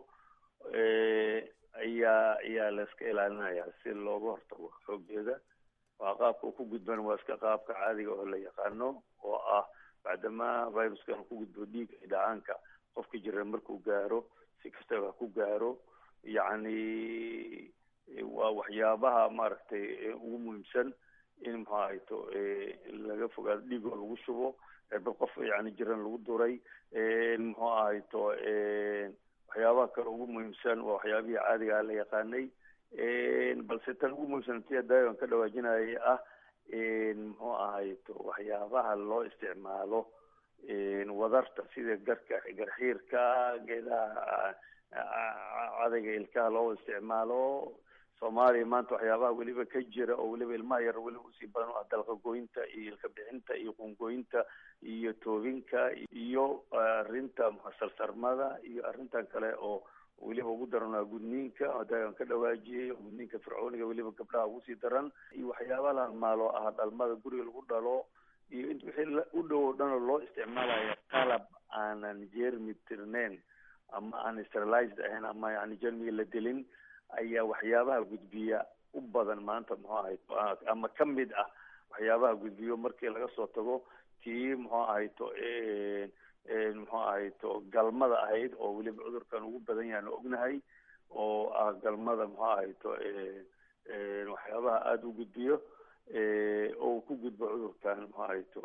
ayaa ayaa la iska ilaalinaya si looga hortago xoogeeda waa qaabka uu ku gudbana waa iska qaabka caadiga oo la yaqaano oo ah bacdama viruskan ku gudbo dhiiga dhacaanka qofka jira markuu gaaro si kastaba ha ku gaaro yacni waa waxyaabaha maaragtay ugu muhiimsan in muxuu ahayto laga fogaado dhiigoo lagu shubo bal qof yani jiran lagu duray muxuu ahayto waxyaabaha kale ugu muhiimsan waa waxyaabihii caadigaa la yaqaanay balse tan ugu muhiimsan tia daawan ka dhawaajinayay ah muxuu ahayto waxyaabaha loo isticmaalo wadarta sida garka garxiirka geedaha cadayga ilkaha loo isticmaalo soomaaliya maanta waxyaabaha weliba ka jira oo weliba ilmaha yar weliba usii badan ah dalqa goynta iyo ilka bixinta iyo qungoynta iyo toobinka iyo arrinta salsarmada iyo arrintan kale oo weliba ugu daran waa gudniinka hadaan ka dhawaajiyay gudniinka fircooniga weliba gabdhaha ugu sii daran iyo waxyaaba la halmaalo ah dhalmada guriga lagu dhalo iyo int wixii u dhow o dhan oo loo isticmaalayo qalab aanan jermi tirneyn ama aan sterilized ahayn ama yani jermiga la dilin ayaa waxyaabaha gudbiya u badan maanta muxuu ahay ama kamid ah waxyaabaha gudbiyo markii laga soo tago tii muxuu ahayto muxuu ahayto galmada ahayd oo weliba cudurkan ugu badan yahan ognahay oo ah galmada muxuu ahayto waxyaabaha aada u gudbiyo oo uu ku gudbo cudurkan muxuu ahayto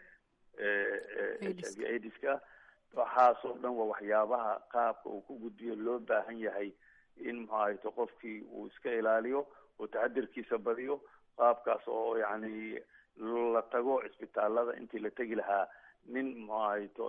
h i v aidiska waxaasoo dhan waa waxyaabaha qaabka uu ku gudbiyo loo baahan yahay in muxuu ahayto qofkii uu iska ilaaliyo oo taxadirkiisa badiyo qaabkaas oo yani la tago cisbitaalada intii la tegi lahaa nin muxuu ahayto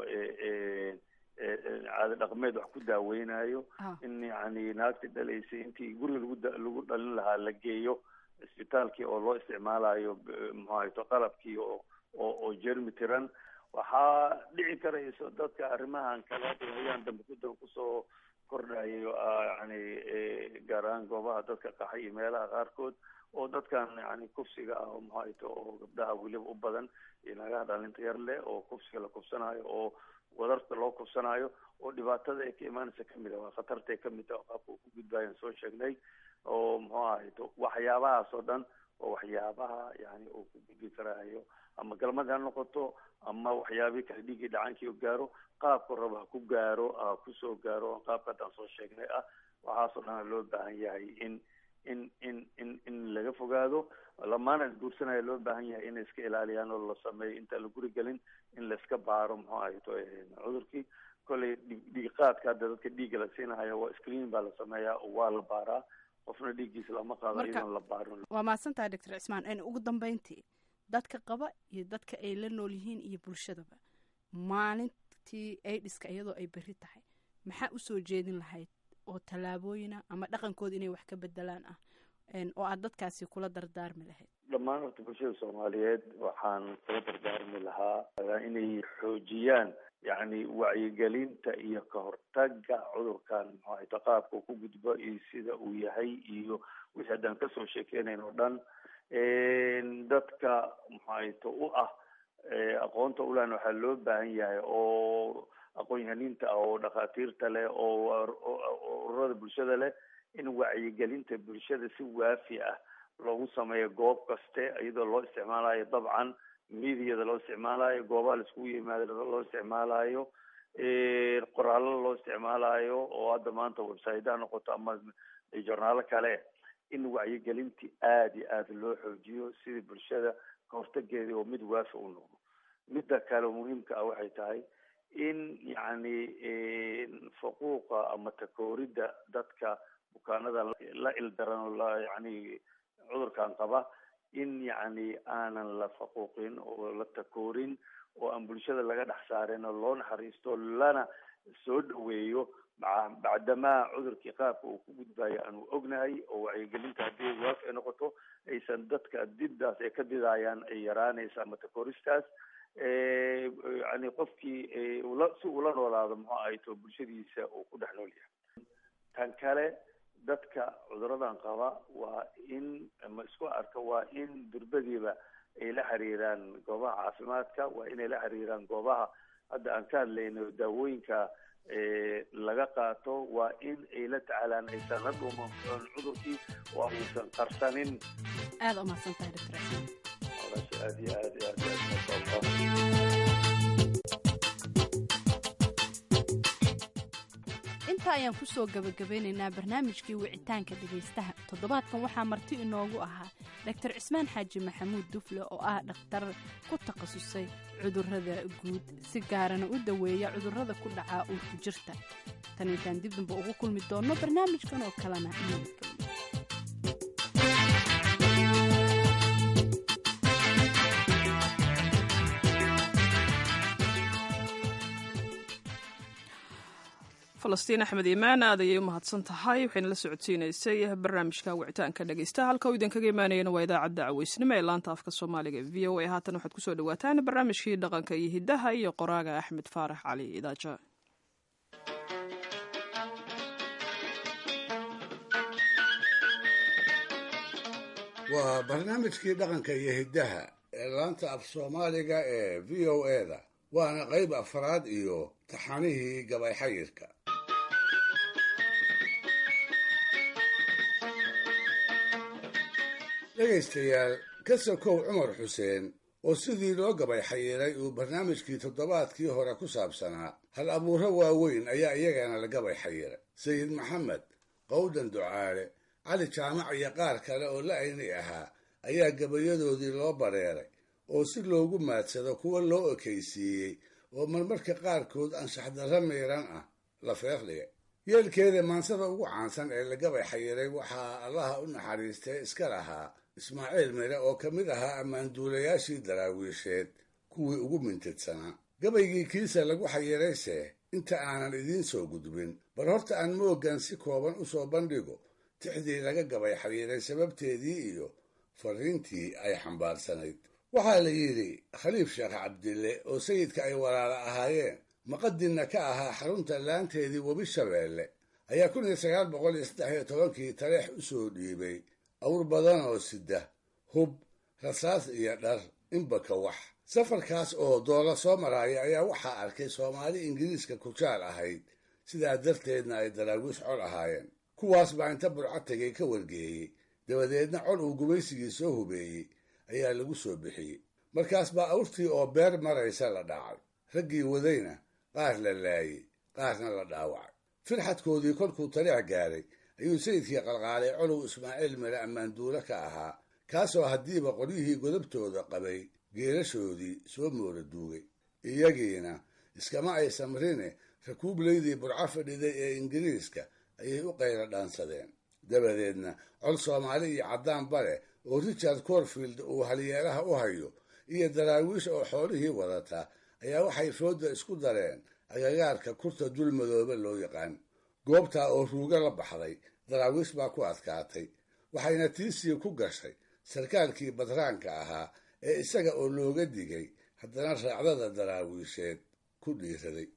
caado dhaqmeed wax ku daaweynayo in yani naagta dhalaysay intii guriga lagu lagu dhalin lahaa la geeyo cisbitaalkii oo loo isticmaalayo muxuu ahayto qalabkii oo oo oo jermi tiran waxaa dhici karayso dadka arrimahan kale hayaan dambe kuda kusoo kordhayo yani gaar ahaan goobaha dadka qaxay iyo meelaha qaarkood oo dadkan yani kufsiga ah oo maxayto oo gabdhaha weliba u badan iyo nagaha dhalinta yar leh oo kufsiga la kufsanayo oo wadarta loo kufsanayo oo dhibaatada ay ka imaanaysa kamid ah waa khatarta ay kamid ah oo qaabka uu ku gudbayan soo sheegnay oo muxuu ahayto waxyaabahaas oo dhan oo waxyaabaha yani uu ku gudbi karaayo ama galmad ha noqoto ama waxyaabihii kale dhiiggii dhacaankii gaaro qaabku raba ha ku gaaro ha kusoo gaaro qaabka haddaan soo sheegnay ah waxaasoo dhan loo baahan yahay in in in in in laga fogaado lamaana guursanaya loo baahan yahay inay iska ilaaliyaan oo la sameeyo intaan la guri gelin in laiska baaro muxuu ahayto cudurkii kolley dhiiqaadka hadda dadka dhiigga la siinahayo waa screen baa la sameeyaa oo waa la baaraa qofna dhiiggiisa lama qaado iyadoon la baarin waa mahadsantahay doctor cismaan ugu dambeyntii dadka qaba iyo dadka ay la nool yihiin iyo bulshadaba maalintii aidiska iyadoo ay berri tahay maxaa usoo jeedin lahayd oo tallaabooyina ama dhaqankooda inay wax ka bedelaan ah oo aad dadkaasi kula dardaarmi lahayd dhammaan horta bulshada soomaaliyeed waxaan kula dardaarmi lahaa inay xoojiyaan yacni wacyigelinta iyo kahortaga cudurkan muxuu ahayto qaabka ku gudbo iyo sida uu yahay iyo wixii haddaan kasoo sheekeynayn oo dhan dadka muxuu ahayto u ah aqoonta ulan waxaa loo baahan yahay oo aqoon-yahaniinta ah oo dhakhaatiirta leh oo ururada bulshada leh in wacyigelinta bulshada si waafi ah loogu sameeyo goob kaste iyadoo loo isticmaalayo dabcan mediada loo isticmaalayo goobaha laiskugu yimaado loo isticmaalayo qoraallo loo isticmaalayo oo hadda maanta website ha noqoto ama journaalo kale in wacyigelintii aada iyo aada loo xoojiyo sidii bulshada kahortageedii oo mid waafi u noqdo midda kale muhiimka ah waxay tahay in yacni faquuqa ama takooridda dadka bukaanada la ildaran oo la yacni cudurkan qaba in yacni aanan la faquuqin oo la takoorin oo aan bulshada laga dhex saarin oo loo naxariisto lana soo dhaweeyo bacdamaa cudurkii qaabka uu ku gudbayo aanu ognahay oo wacyigelinta haddii waaf ay noqoto aysan dadka diddaas ay ka didaayaan ay yaraanaysa ama takoristaas yani qofkii ula si ula noolaado muxuu ahay to bulshadiisa uu ku dhex nool yahay tan kale dadka cuduradan qaba waa in ama isku arka waa in durbadiiba ay la xiriiraan goobaha caafimaadka waa inay la xiriiraan goobaha hadda aan ka hadlayno daawooyinka laga qaato waa in ay la tacaalaan aysan la dhuuman cudurkii oo aysan qarsanin aada umahadsantahay doctor aad iyo aad iyo aad masha allah intaa ayaan kusoo gabagabeynaynaa barnaamijkii wicitaanka dhegaystaha toddobaadkan waxaa marti inoogu ahaa doctor cismaan xaaji maxamuud dufle oo ah dhakhtar ku takhasusay cudurrada guud si gaarana u daweeya cudurrada ku dhacaa uurku jirta tan intaan dib damba ugu kulmi doonno barnaamijkan oo kalena nabadgelyo falastiin axmed iimaan aad ayay u mahadsan tahay waxayna la socodsiinaysay barnaamijka wicitaanka dhegeysta halka uu idinkaga imaanayana waa idaacadda caweysnimo ee laanta afka soomaaliga v o a haatan waxaad kusoo dhawaataan barnaamijkii dhaqanka iyo hiddaha iyo qoraaga axmed faarax cali idaaja waa barnaamijkii dhaqanka iyo hiddaha ee laanta af soomaaliga ee v o eda waana qayb afraad iyo taxanihii gabay xayirka dhegaystayaal ka sokow cumar xuseen oo sidii loo gabay xayiray uu barnaamijkii toddobaadkii hore ku saabsanaa hal abuuro waaweyn ayaa iyagana la gabay xayiray sayid maxamed qowdan ducaale cali jaamac iyo qaar kale oo la ayni ahaa ayaa gabayadoodii loo bareeray oo si loogu maadsado kuwa loo ekaysiiyey oo marmarka qaarkood anshaxdarra miiran ah la feeqdhigay yeelkeeda maansada ugu caansan ee la gabay xayiray waxaa allaha u naxariistay iska lahaa ismaaciil mire oo ka mid ahaa ammaanduulayaashii daraawiisheed kuwii ugu mintidsanaa gabaygii kiisa lagu xayirayse inta aanan idiin soo gudbin bal horta aan mooggan si kooban u soo bandhigo tixdii laga gabay xayiray sababteedii iyo fariintii ay xambaarsanayd waxaa la yidhi khaliif sheekh cabdille oo sayidka ay walaala ahaayeen maqadinna ka ahaa xarunta laanteedii webi shabeelle ayaa kun iyo sagaal boqol iyo saddex iyo tobankii taleex u soo dhiibay awr badan oo sida hub rasaas iyo dhar inbaka wax safarkaas oo doola soo maraaya ayaa waxaa arkay soomaali ingiriiska kujaal ahayd sidaa darteedna ay daraawiish col ahaayeen kuwaas baa inta burco tegay ka wargeeyey dabadeedna col uu gubaysigii soo hubeeyey ayaa lagu soo bixiyey markaas baa awrtii oo beer maraysa la dhacay raggii wadayna qaar la laayey qaarna la dhaawacay firxadkoodii kolkuu taleex gaaray ayuu sayidkii qalqaalay colow ismaaciil mire ammaanduule ka ahaa kaasoo haddiiba qolyihii godobtooda qabay geelashoodii soo moora duugay iyagiina iskama ay samrine rakuublaydii burco fadhiday ee ingiriiska ayay u qayla dhaansadeen dabadeedna col soomaali iyo caddaan bare oo richard corfield uu halyeelaha u hayo iyo daraawiish oo xoolihii wadata ayaa waxay fooda isku dareen agagaarka kurta dul madoobe loo yaqaan goobtaa oo ruuga la baxday daraawiish baa ku adkaatay waxayna tiisii ku gashay sarkaalkii badraanka ahaa ee isaga oo looga digay haddana raacdada daraawiisheed ku dhiiraday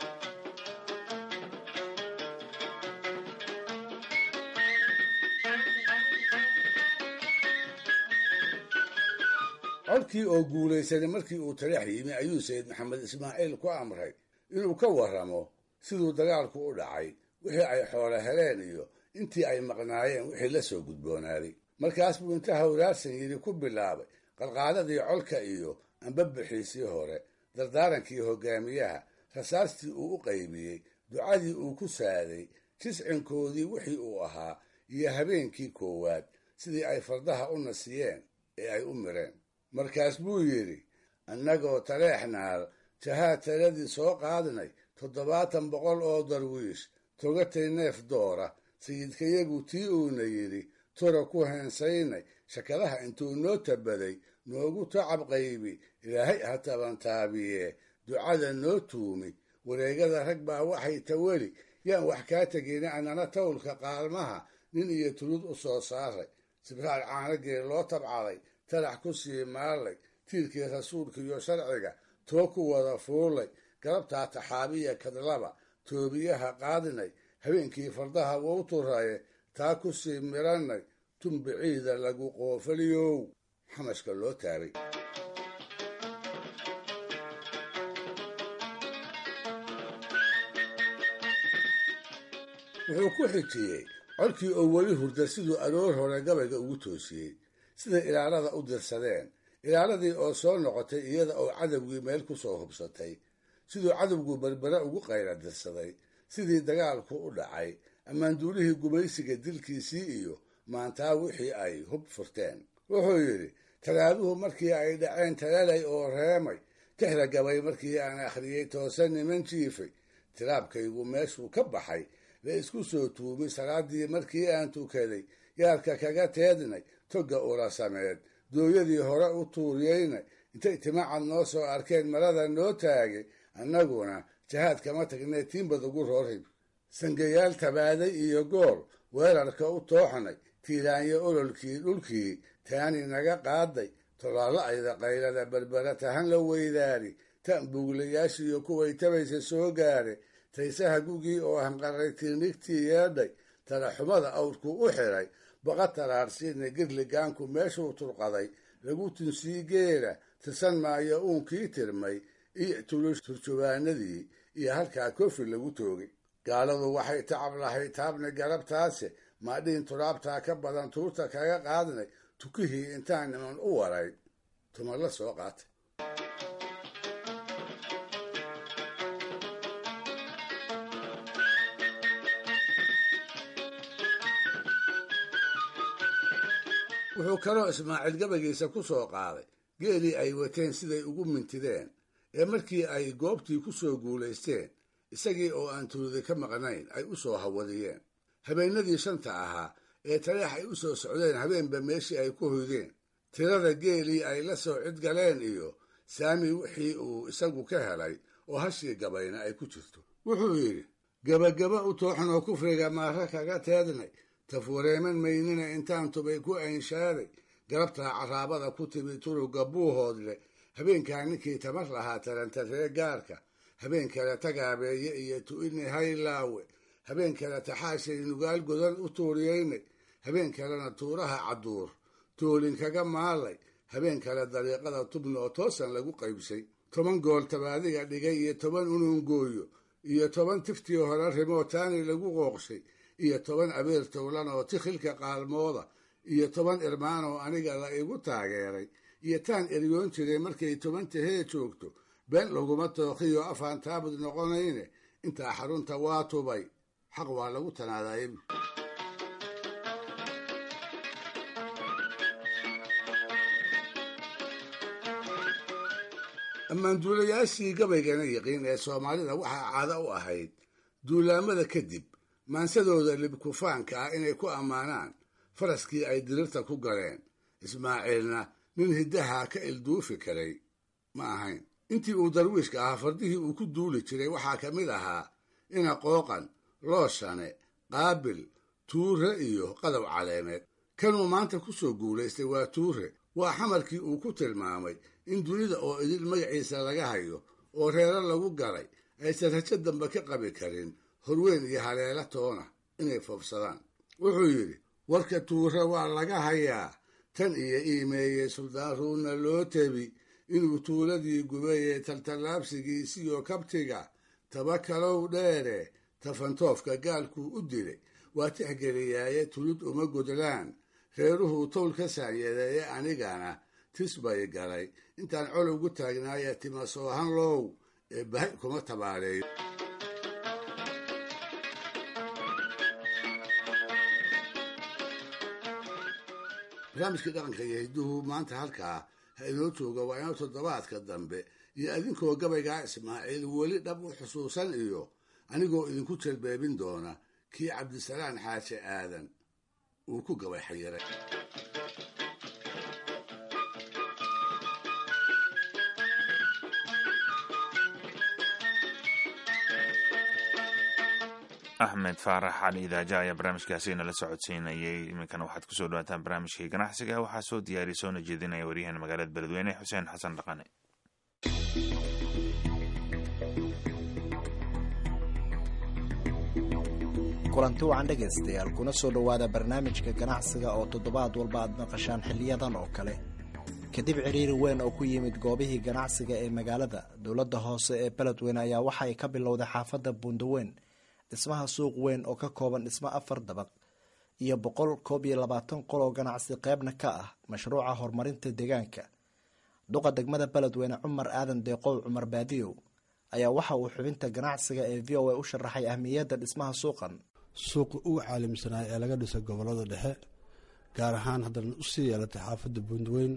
codkii oo guulaysanay markii uu taleex yimi ayuu sayid maxamed ismaaciil ku amray inuu ka warramo siduu dagaalku u dhacay wixii ay xoolo heleen iyo intii ay maqnaayeen wixii la soo gudboonaaday markaas buu inta hawraarsan yidhi ku bilaabay qalqaadadii colka iyo ambabixiisii hore dardaarankii hogaamiyaha rasaastii uu u qaybiyey ducadii uu ku saaday jiscinkoodii wixii uu ahaa iyo habeenkii koowaad sidii ay fardaha u nasiyeen ee ay u mireen markaas buu yidhi annagoo taleex naal jahaa taladii soo qaadnay toddobaatan boqol oo darwiish togatay neef doora sayidkayagu tii uuna yidhi tura ku heensaynay shakadaha intuu noo tabaday noogu tacab qaybi ilaahay ha tabantaabiye ducada noo tuumi wareegada rag baa waxay taweli yaan wax kaa tegeyna annana tawlka qaalmaha nin iyo tulud u soo saaray sibraal caanagee loo tabcaday talax ku sii maallay tiirkii rasuulka iyo sharciga too ku wada fuulay galabtaa taxaabiya kadlaba toobiyaha qaadinay habeenkii fardaha wou turaye taa ku sii mirannay tumbiciida lagu qoofaliyow xamashka loo taabay wuxuu ku xijiyey codkii oo weli hurda siduu aroor hore gabayga ugu toosiyey siday ilaalada u dirsadeen ilaaladii oo soo noqotay iyada oo cadowgii meel ku soo hubsatay siduu cadowgu berbere ugu qayla dirsaday sidii dagaalku u dhacay ammaanduulihii gumaysiga dilkiisii iyo maantaa wixii ay hub furteen wuxuu yidhi talaaduhu markii ay dhaceen talalay oo reemay tixda gabay markii aan akhriyey toosan niman jiifay tiraabkaygu meeshuu ka baxay la isku soo tuumi salaadii markii aan tukaday yaarka kaga teednay togga urasameed dooyadii hore u tuuriyeynay intay timacad noo soo arkeen marada noo taagay annaguna jahaad kama tagnay tiinbad ugu roorhib sangayaal tabaaday iyo gool weerarka u tooxnay tiiraanyo ololkii dhulkii taani naga qaaday tolaalla ayda qaylada berbera tahan la weydaari tan buuglayaashiiyo kuway tabaysa soo gaare taysaha gugii oo hanqaray tiirnigtii yeedhay talaxumada awrku u xiray baqa taraarsiina girligaanku meeshuu turqaday lagu tunsii geela tirsan maayo uunkii tirmay iyo tulush turjubaanadii iyo halkaa kofi lagu toogay gaaladu waxay tacab lahay taabna garabtaase maadhiin turaabtaa ka badan tuurta kaga qaadnay tukihii intaan niman u waray tuma la soo qaatay wuxuu kaloo ismaaciil gabagiisa ku soo qaaday geelii ay wateen siday ugu mintideen ee markii ay goobtii ku soo guulaysteen isagii oo aan tuludi ka maqnayn ay u soo hawadiyeen habeennadii shanta ahaa ee taleex ay u soo socdeen habeenba meeshii ay ku hoydeen tirada geelii ay la soo cidgaleen iyo saami wixii uu isagu ka helay oo hashii gabayna ay ku jirto wuxuu yidhi gebagaba u tooxnoo kufriga maara kaga teednay tafureeman maynina intaan tubay ku aynshaaday galabtaa carraabada ku timi turuga buuhoodle habeenkaa ninkii tamar lahaa tarantaree gaarka habeen kale tagaabeeye iyo tu'ini haylaawe habeen kale taxaashay nugaal godan u tuuriyeynay habeen kalena tuuraha cadduur toolin kaga maalay habeen kale dariiqada tubna oo toosan lagu qaybsay toban gool tabaadiga dhigay iyo toban unuungooyo iyo toban tiftii hore rimoo taani lagu qooqshay iyo toban abeer towlan oo tikhilka qaalmooda iyo toban irmaan oo aniga la igu taageeray iyo taan eryoon jiray markay toban tahee joogto been laguma tooqiyo afaan taabud noqonayne intaa xarunta waa tubay xaq waa lagu tanaadayay ammaanduulayaashii gabaygana yiqiin ee soomaalida waxaa caado u ahayd duulaamada kadib maansadooda libkufaanka ah inay ku ammaanaan faraskii ay dirirta ku galeen ismaaciilna nin hiddaha ka ilduufi karay ma ahayn intii uu darwiishka ahaa fardihii uu ku duuli jiray waxaa ka mid ahaa ina qooqan looshane qaabil tuure iyo qadow caleemeed kanuu maanta ku soo guulaystay waa tuure waa xamarkii uu ku tilmaamay in dunida oo idil magaciisa laga hayo oo reero lagu galay aysan rajo dambe ka qabi karin horweyn iyo haleela toona inay foofsadaan wuxuu yidhi warka tuure waa laga hayaa tan iyo iimeeyey suldaaruunna loo tebi inuu tuuladii gubayey taltallaabsigiisiyo kabtiga taba kalow dheere tafantoofka gaalkuu u dilay waa tixgeliyaaye tulid uma godlaan reeruhuu towl ka saanyadeeye anigana tis bay galay intaan colowgu taagnaaya tima soohan low ee bahay kuma tabaaleeyo barnaamijkii dhaqanka iyo hidduhu maanta halkaa ha inoo jooga waa inoo toddobaadka dambe iyo idinkoo gabaygaa ismaaciil weli dhab u xusuusan iyo anigoo idinku jelbeebin doona kii cabdisalaan xaaje aadan uu ku gabay xayiray axmed faarax cali idaaja ayaa barnaamijkaasi nala socodsiinayay iminkana waxaad kusoo dhawaataan barnaamijkii ganacsiga waxaa soo diyaariya soona jeedinaya waryaheena magaalada beledweyne xuseen xasan dhaqane kulanti wacan dhegaystayaal kuna soo dhowaada barnaamijka ganacsiga oo toddobaad walba aad maqashaan xiliyadan oo kale kadib ciriiri weyn oo ku yimid goobihii ganacsiga ee magaalada dowladda hoose ee beledweyne ayaa waxa ay ka bilowday xaafadda buundaweyn dhismaha suuq weyn oo ka kooban dhismo afar dabaq iyo boqol koob iyo labaatan qol oo ganacsi qeybna ka ah mashruuca horumarinta deegaanka duqa degmada beledweyne cumar aadan deeqow cumar baadiyow ayaa waxa uu xubinta ganacsiga ee v o a u sharaxay ahmiyadda dhismaha suuqan suuqa ugu caalamsanaa ee laga dhisay gobolada dhexe gaar ahaan haddana usii yeelatay xaafadda buundweyn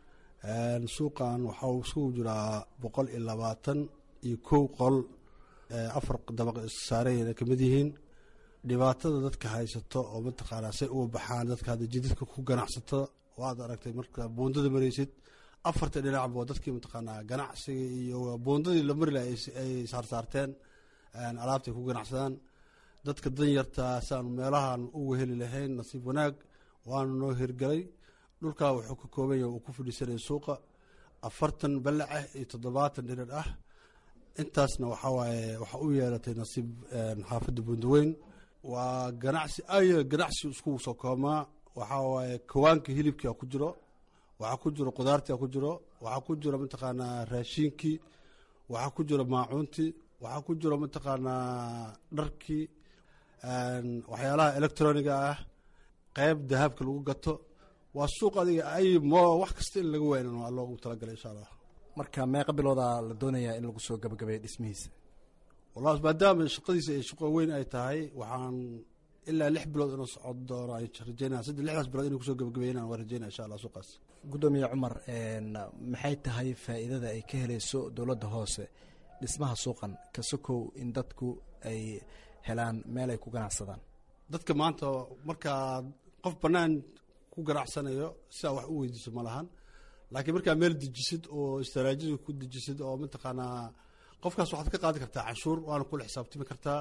suuqan waxau isugu jiraa boqol iyo labaatan iyo kow qol afar dabaq saarayna kamid yihiin dhibaatada dadka haysato oo mataqaanaa say uga baxaan dadka hadda jidadka ku ganacsato waad aragtay marka buundada maraysid afarta dhinacba dadkii mataqaanaa ganacsiga iyo buundadii la mari laha ay saarsaarteen alaabtay ku ganacsadaan dadka danyarta saanu meelahan uga heli lahayn nasiib wanaag waana noo hirgelay dhulkaa wuxuu ka kooban yahay uu ku fadhiisanaya suuqa afartan ballac ah iyo toddobaatan dhirar ah intaasna waxaa waaye waxaa u yeelatay nasiib xaafadda buundaweyn waa ganacsi aya ganacsi isku soo koomaa waxaa waaye kawaanka hilibkia ku jiro waxaa ku jiro qudaartia ku jiro waxaa ku jiro mataqaanaa raashiinkii waxaa ku jiro maacuuntii waxaa ku jiro mataqaanaa dharkii waxyaalaha electroniga ah qeyb dahabka lagu gato waa suuq adiga ay mo wax kasta in laga weynan waa loogu talagalay insha allah marka meeqa biloodaa la doonayaa in lagu soo gabagabeeyo dhismihiisa wallahi maadaama shaqadiisa ay shaqo weyn ay tahay waxaan ilaa lix bilood inuu socon doono ay rajeynaya saddex lixdaas bilood inuu kusoo gabagabeeyana waan rajeynaya insha allah suuqaas guddoomiye cumar maxay tahay faa'iidada ay ka helayso dowladda hoose dhismaha suuqan ka sokow in dadku ay helaan meel ay ku ganacsadaan dadka maanta markaa qof bannaan ku ganacsanayo sidaa wax u weydiiso ma lahan laakiin markaa meel dejisid oo istaraajida ku dejisid oo mataqaanaa qofkaas waxaad ka qaadi kartaa canshuur waana kula xisaabtami kartaa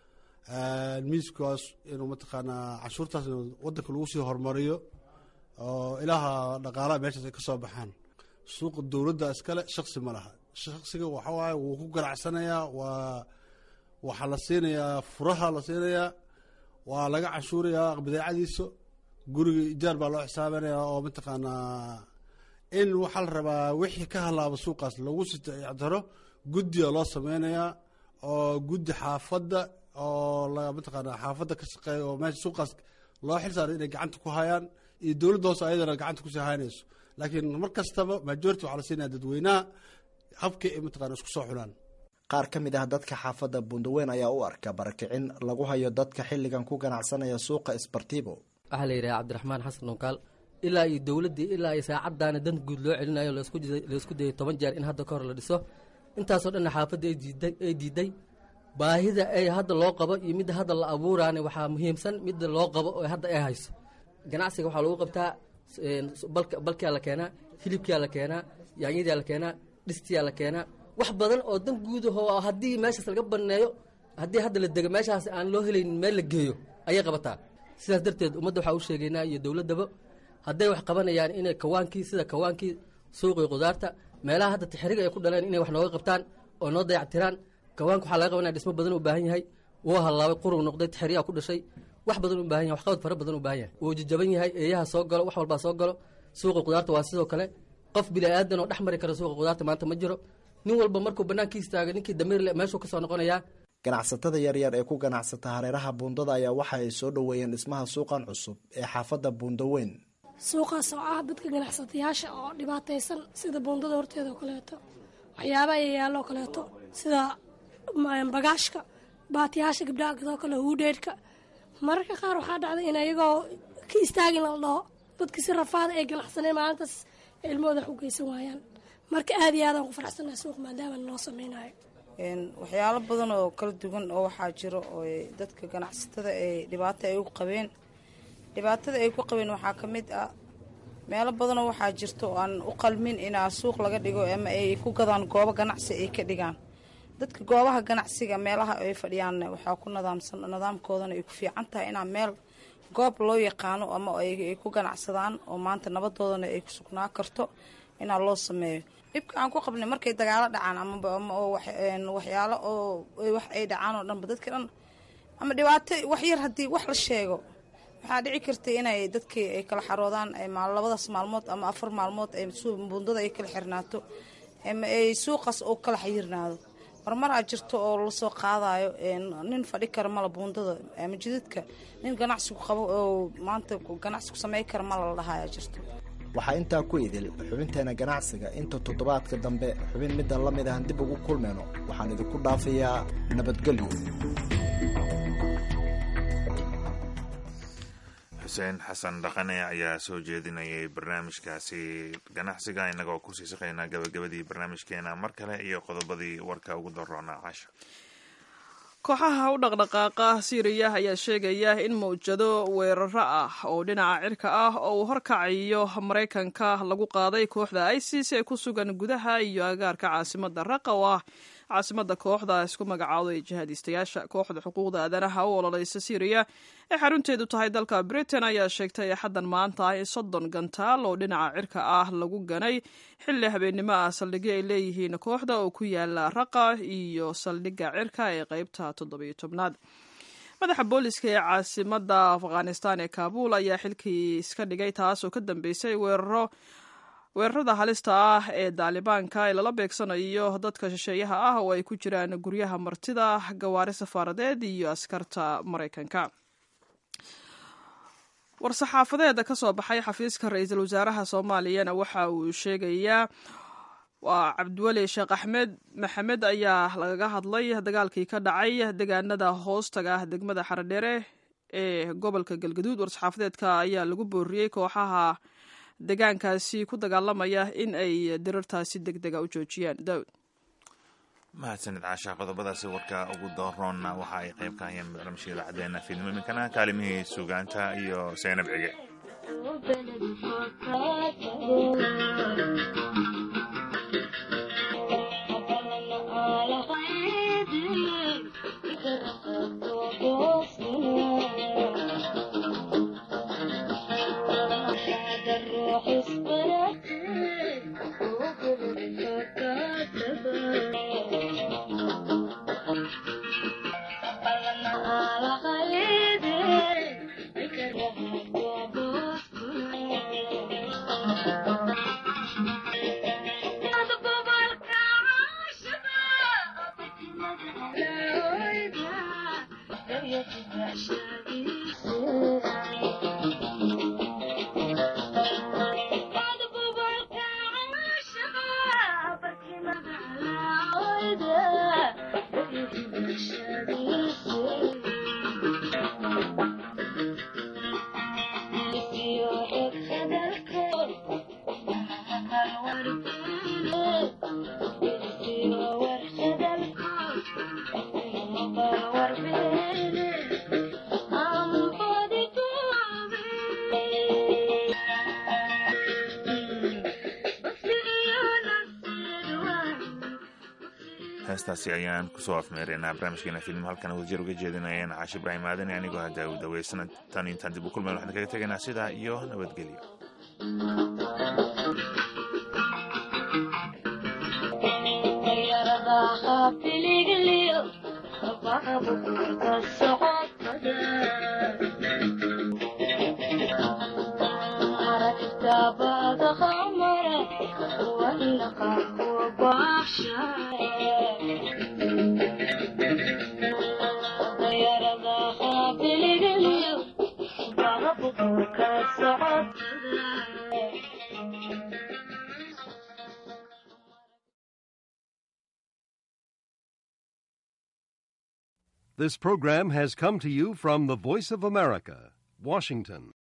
miiskaas inuu mataqaanaa canshuurtaas inuu wadanka lagu sii horumariyo oo ilaaha dhaqaalaha meeshaas ay ka soo baxaan suuqa dowladda iskale shaksi ma laha shaksiga waxa waaye wuu ku ganacsanayaa waa waxaa la siinayaa furaha la siinayaa waa laga canshuurayaa badeecadiisa guriga ijaar baa loo xisaabinaya oo mataqaanaa in waxaa la rabaa wixii ka halaaba suuqaas lagu sitaro guddiga loo sameynayaa oo guddi xaafadda oo mataqaanaa xaafadda ka shaqeeya oo meesha suuqaas loo xil saaray inay gacanta ku hayaan iyo dowladda hoose ayadana gacanta kusii haynayso laakiin mar kastaba majority waxaa la siinaya dadweynaha habkii ay mataqana isku soo xulaan qaar ka mid ah dadka xaafadda buundaweyn ayaa u arka barakicin lagu hayo dadka xilligan ku ganacsanaya suuqa sbartibo waxaa la yidhaha cabdiraxmaan xasan nunkaal ilaa iyo dowladdii ilaa iyo saacaddaana dan guud loo celinayo laysku dayay toban jeer in hadda ka hor la dhiso intaasoo dhanna xaafadda ay diiday baahida ay hadda loo qabo iyo midda hadda la abuuraana waxaa muhiimsan midda loo qabo oo hadda ay hayso ganacsiga waxaa lagu qabtaa balkaa la keenaa hilibkaa la keenaa yaanyadaa la keenaa dhistiyaa la keenaa wax badan oo dan guudahoo haddii meeshaas laga baneeyo haddii hadda la dego meeshaas aan loo helaynin meel la geeyo ayay qabataa sidaas darteed ummadda waxaa u sheegaynaa iyo dowladdaba hadday wax qabanayaan inay kawaankii sida kawaankii suuqii qudaarta meelaha hadda tixriga ay ku dhaleen inay wax nooga qabtaan oo noo dayactiraan kawaanka waxaa laga qabanaya dhismo badan u baahan yahay wuu hallaabay qurug noqday tixriyaa ku dhashay wax badan u baahan yahay waxqabad fara badan u baahan yahay wuu jajaban yahay eeyaha soo galo wax walbaa soo galo suuqa qudaarta waa sidoo kale qof bini aadan oo dhex mari kara suuqa qudaarta maanta ma jiro nin walba markuu banaanka istaaga ninkii damiirle meeshuu kasoo noqonayaa ganacsatada yaryar ee ku ganacsata hareeraha buundada ayaa waxa ay soo dhoweeyeen dhismaha suuqan cusub ee xaafadda buundaweyn suuqaas oo ah dadka ganacsatayaasha oo dhibaataysan sida buundada horteeda oo kaleeto waxyaabaha yayaalo oo kaleeto sida bagaashka baatiyaasha gabdhaha sidoo kale huudheedhka mararka qaar waxaa dhacday in ayagoo ka istaagin la dhaho dadka si rafaada ay ganacsaneen maalintaas ilmahooda wax u geysan waayaan marka aad iyo aadaan ku faraxsanahay suuq maadaama noo sameynayo waxyaalo badan oo kala duwan oo waxaa jiro oo dadka ganacsatada ay dhibaato ay u qabeen dhibaatada ay ku qabeen waxaa ka mid ah meelo badanoo waxaa jirto oo aan u qalmin inaa suuq laga dhigo ama ay ku gadaan goobo ganacsi ay ka dhigaan dadka goobaha ganacsiga meelaha ay fadhiyaan waxaa ku nadaamsan nidaamkoodana ay ku fiican tahay inaa meel goob loo yaqaano ama ay ku ganacsadaan oo maanta nabadoodana ay ku sugnaa karto inaa loo sameeyo dhibka aan ku qabnay markay dagaalo dhacaan ama waxyaalo oo wax ay dhacaan oo dhanba dadka dhan ama dhibaato wax yar haddii wax la sheego waxaa dhici karta inay dadkii ay kala xaroodaan labadaas maalmood ama afar maalmood bundada ay kala xirnaato ama ay suuqaas oo kala xayirnaado marmaraa jirto oo lasoo qaadayo nin fadhi kara mala buundada ama jidadka nin ganacsigu qabo oo maanta ganacsi ku samey kara mala la dhahaya jirto waxaa intaa ku idil xubinteena ganacsiga inta toddobaadka dambe xubin middan la mid ahan dib ugu kulmayno waxaan idinku dhaafayaa nabadgelyo xuseen xasan dhaqane ayaa soo jeedinayay barnaamijkaasi ganacsiga innagoo kusii shaqaynaa gabagabadii barnaamijkeena mar kale iyo qodobadii warka ugu daroonaa casha kooxaha u dhaqdhaqaaqa siiriya ayaa sheegaya in mawjado weeraro ah oo dhinaca cirka ah oo uu horkacayo maraykanka lagu qaaday kooxda isis ee ku sugan gudaha iyo agaarka caasimada raqa oo ah caasimada kooxda isku magacaaday jihaadiistayaasha kooxda xuquuqda aadanaha u ololeysa siiriya ee xarunteedu tahay dalka britain ayaa sheegtay axaddan maanta in soddon gantaal oo dhinaca cirka ah lagu ganay xilli habeennimo ah saldhigyo ay leeyihiin kooxda oo ku yaala raqa iyo saldhigga cirka ee qeybta toddobiyo tobnaad madaxa booliska ee caasimada afghanistan ee kaabul ayaa xilkii iska dhigay taas oo ka dambeysay weeraro weerarada halista ah ee daalibaanka ee lala beegsanayo dadka shisheeyaha ah oo ay ku jiraan guryaha martida gawaari safaaradeed iyo askarta maraykanka war-saxaafadeeda ka soo baxay xafiiska ra-iisul wasaaraha soomaaliyana waxa uu sheegayaa waa cabdiweli sheekh axmed maxamed ayaa lagaga hadlay dagaalkii ka dhacay deegaanada hoostaga ah degmada xaradheere ee gobolka galgaduud war-saxaafadeedka ayaa lagu booriyey kooxaha deegaankaasi ku dagaalamaya in ay dirartaasi deg dega u joojiyaan daawud mahadsanid caasha qodobadaasi warka ugu dooroonna waxa ay qayb ka hayeen barnaamijka idaacaddeena fiidnimo iminkana kaalimihii suugaanta iyo seynab cige heestaasi ayaan kusoo afmeeraynaa barnaamijkeena filim halkan wadajir uga jeedinayeen caashi ibraahim aadan anigoo hadda u daweysana tan intaan dib u kulmayn waxaan kaga tegaynaa sidaa iyo nabadgelyo This program has come to you from the Voice of America, Washington.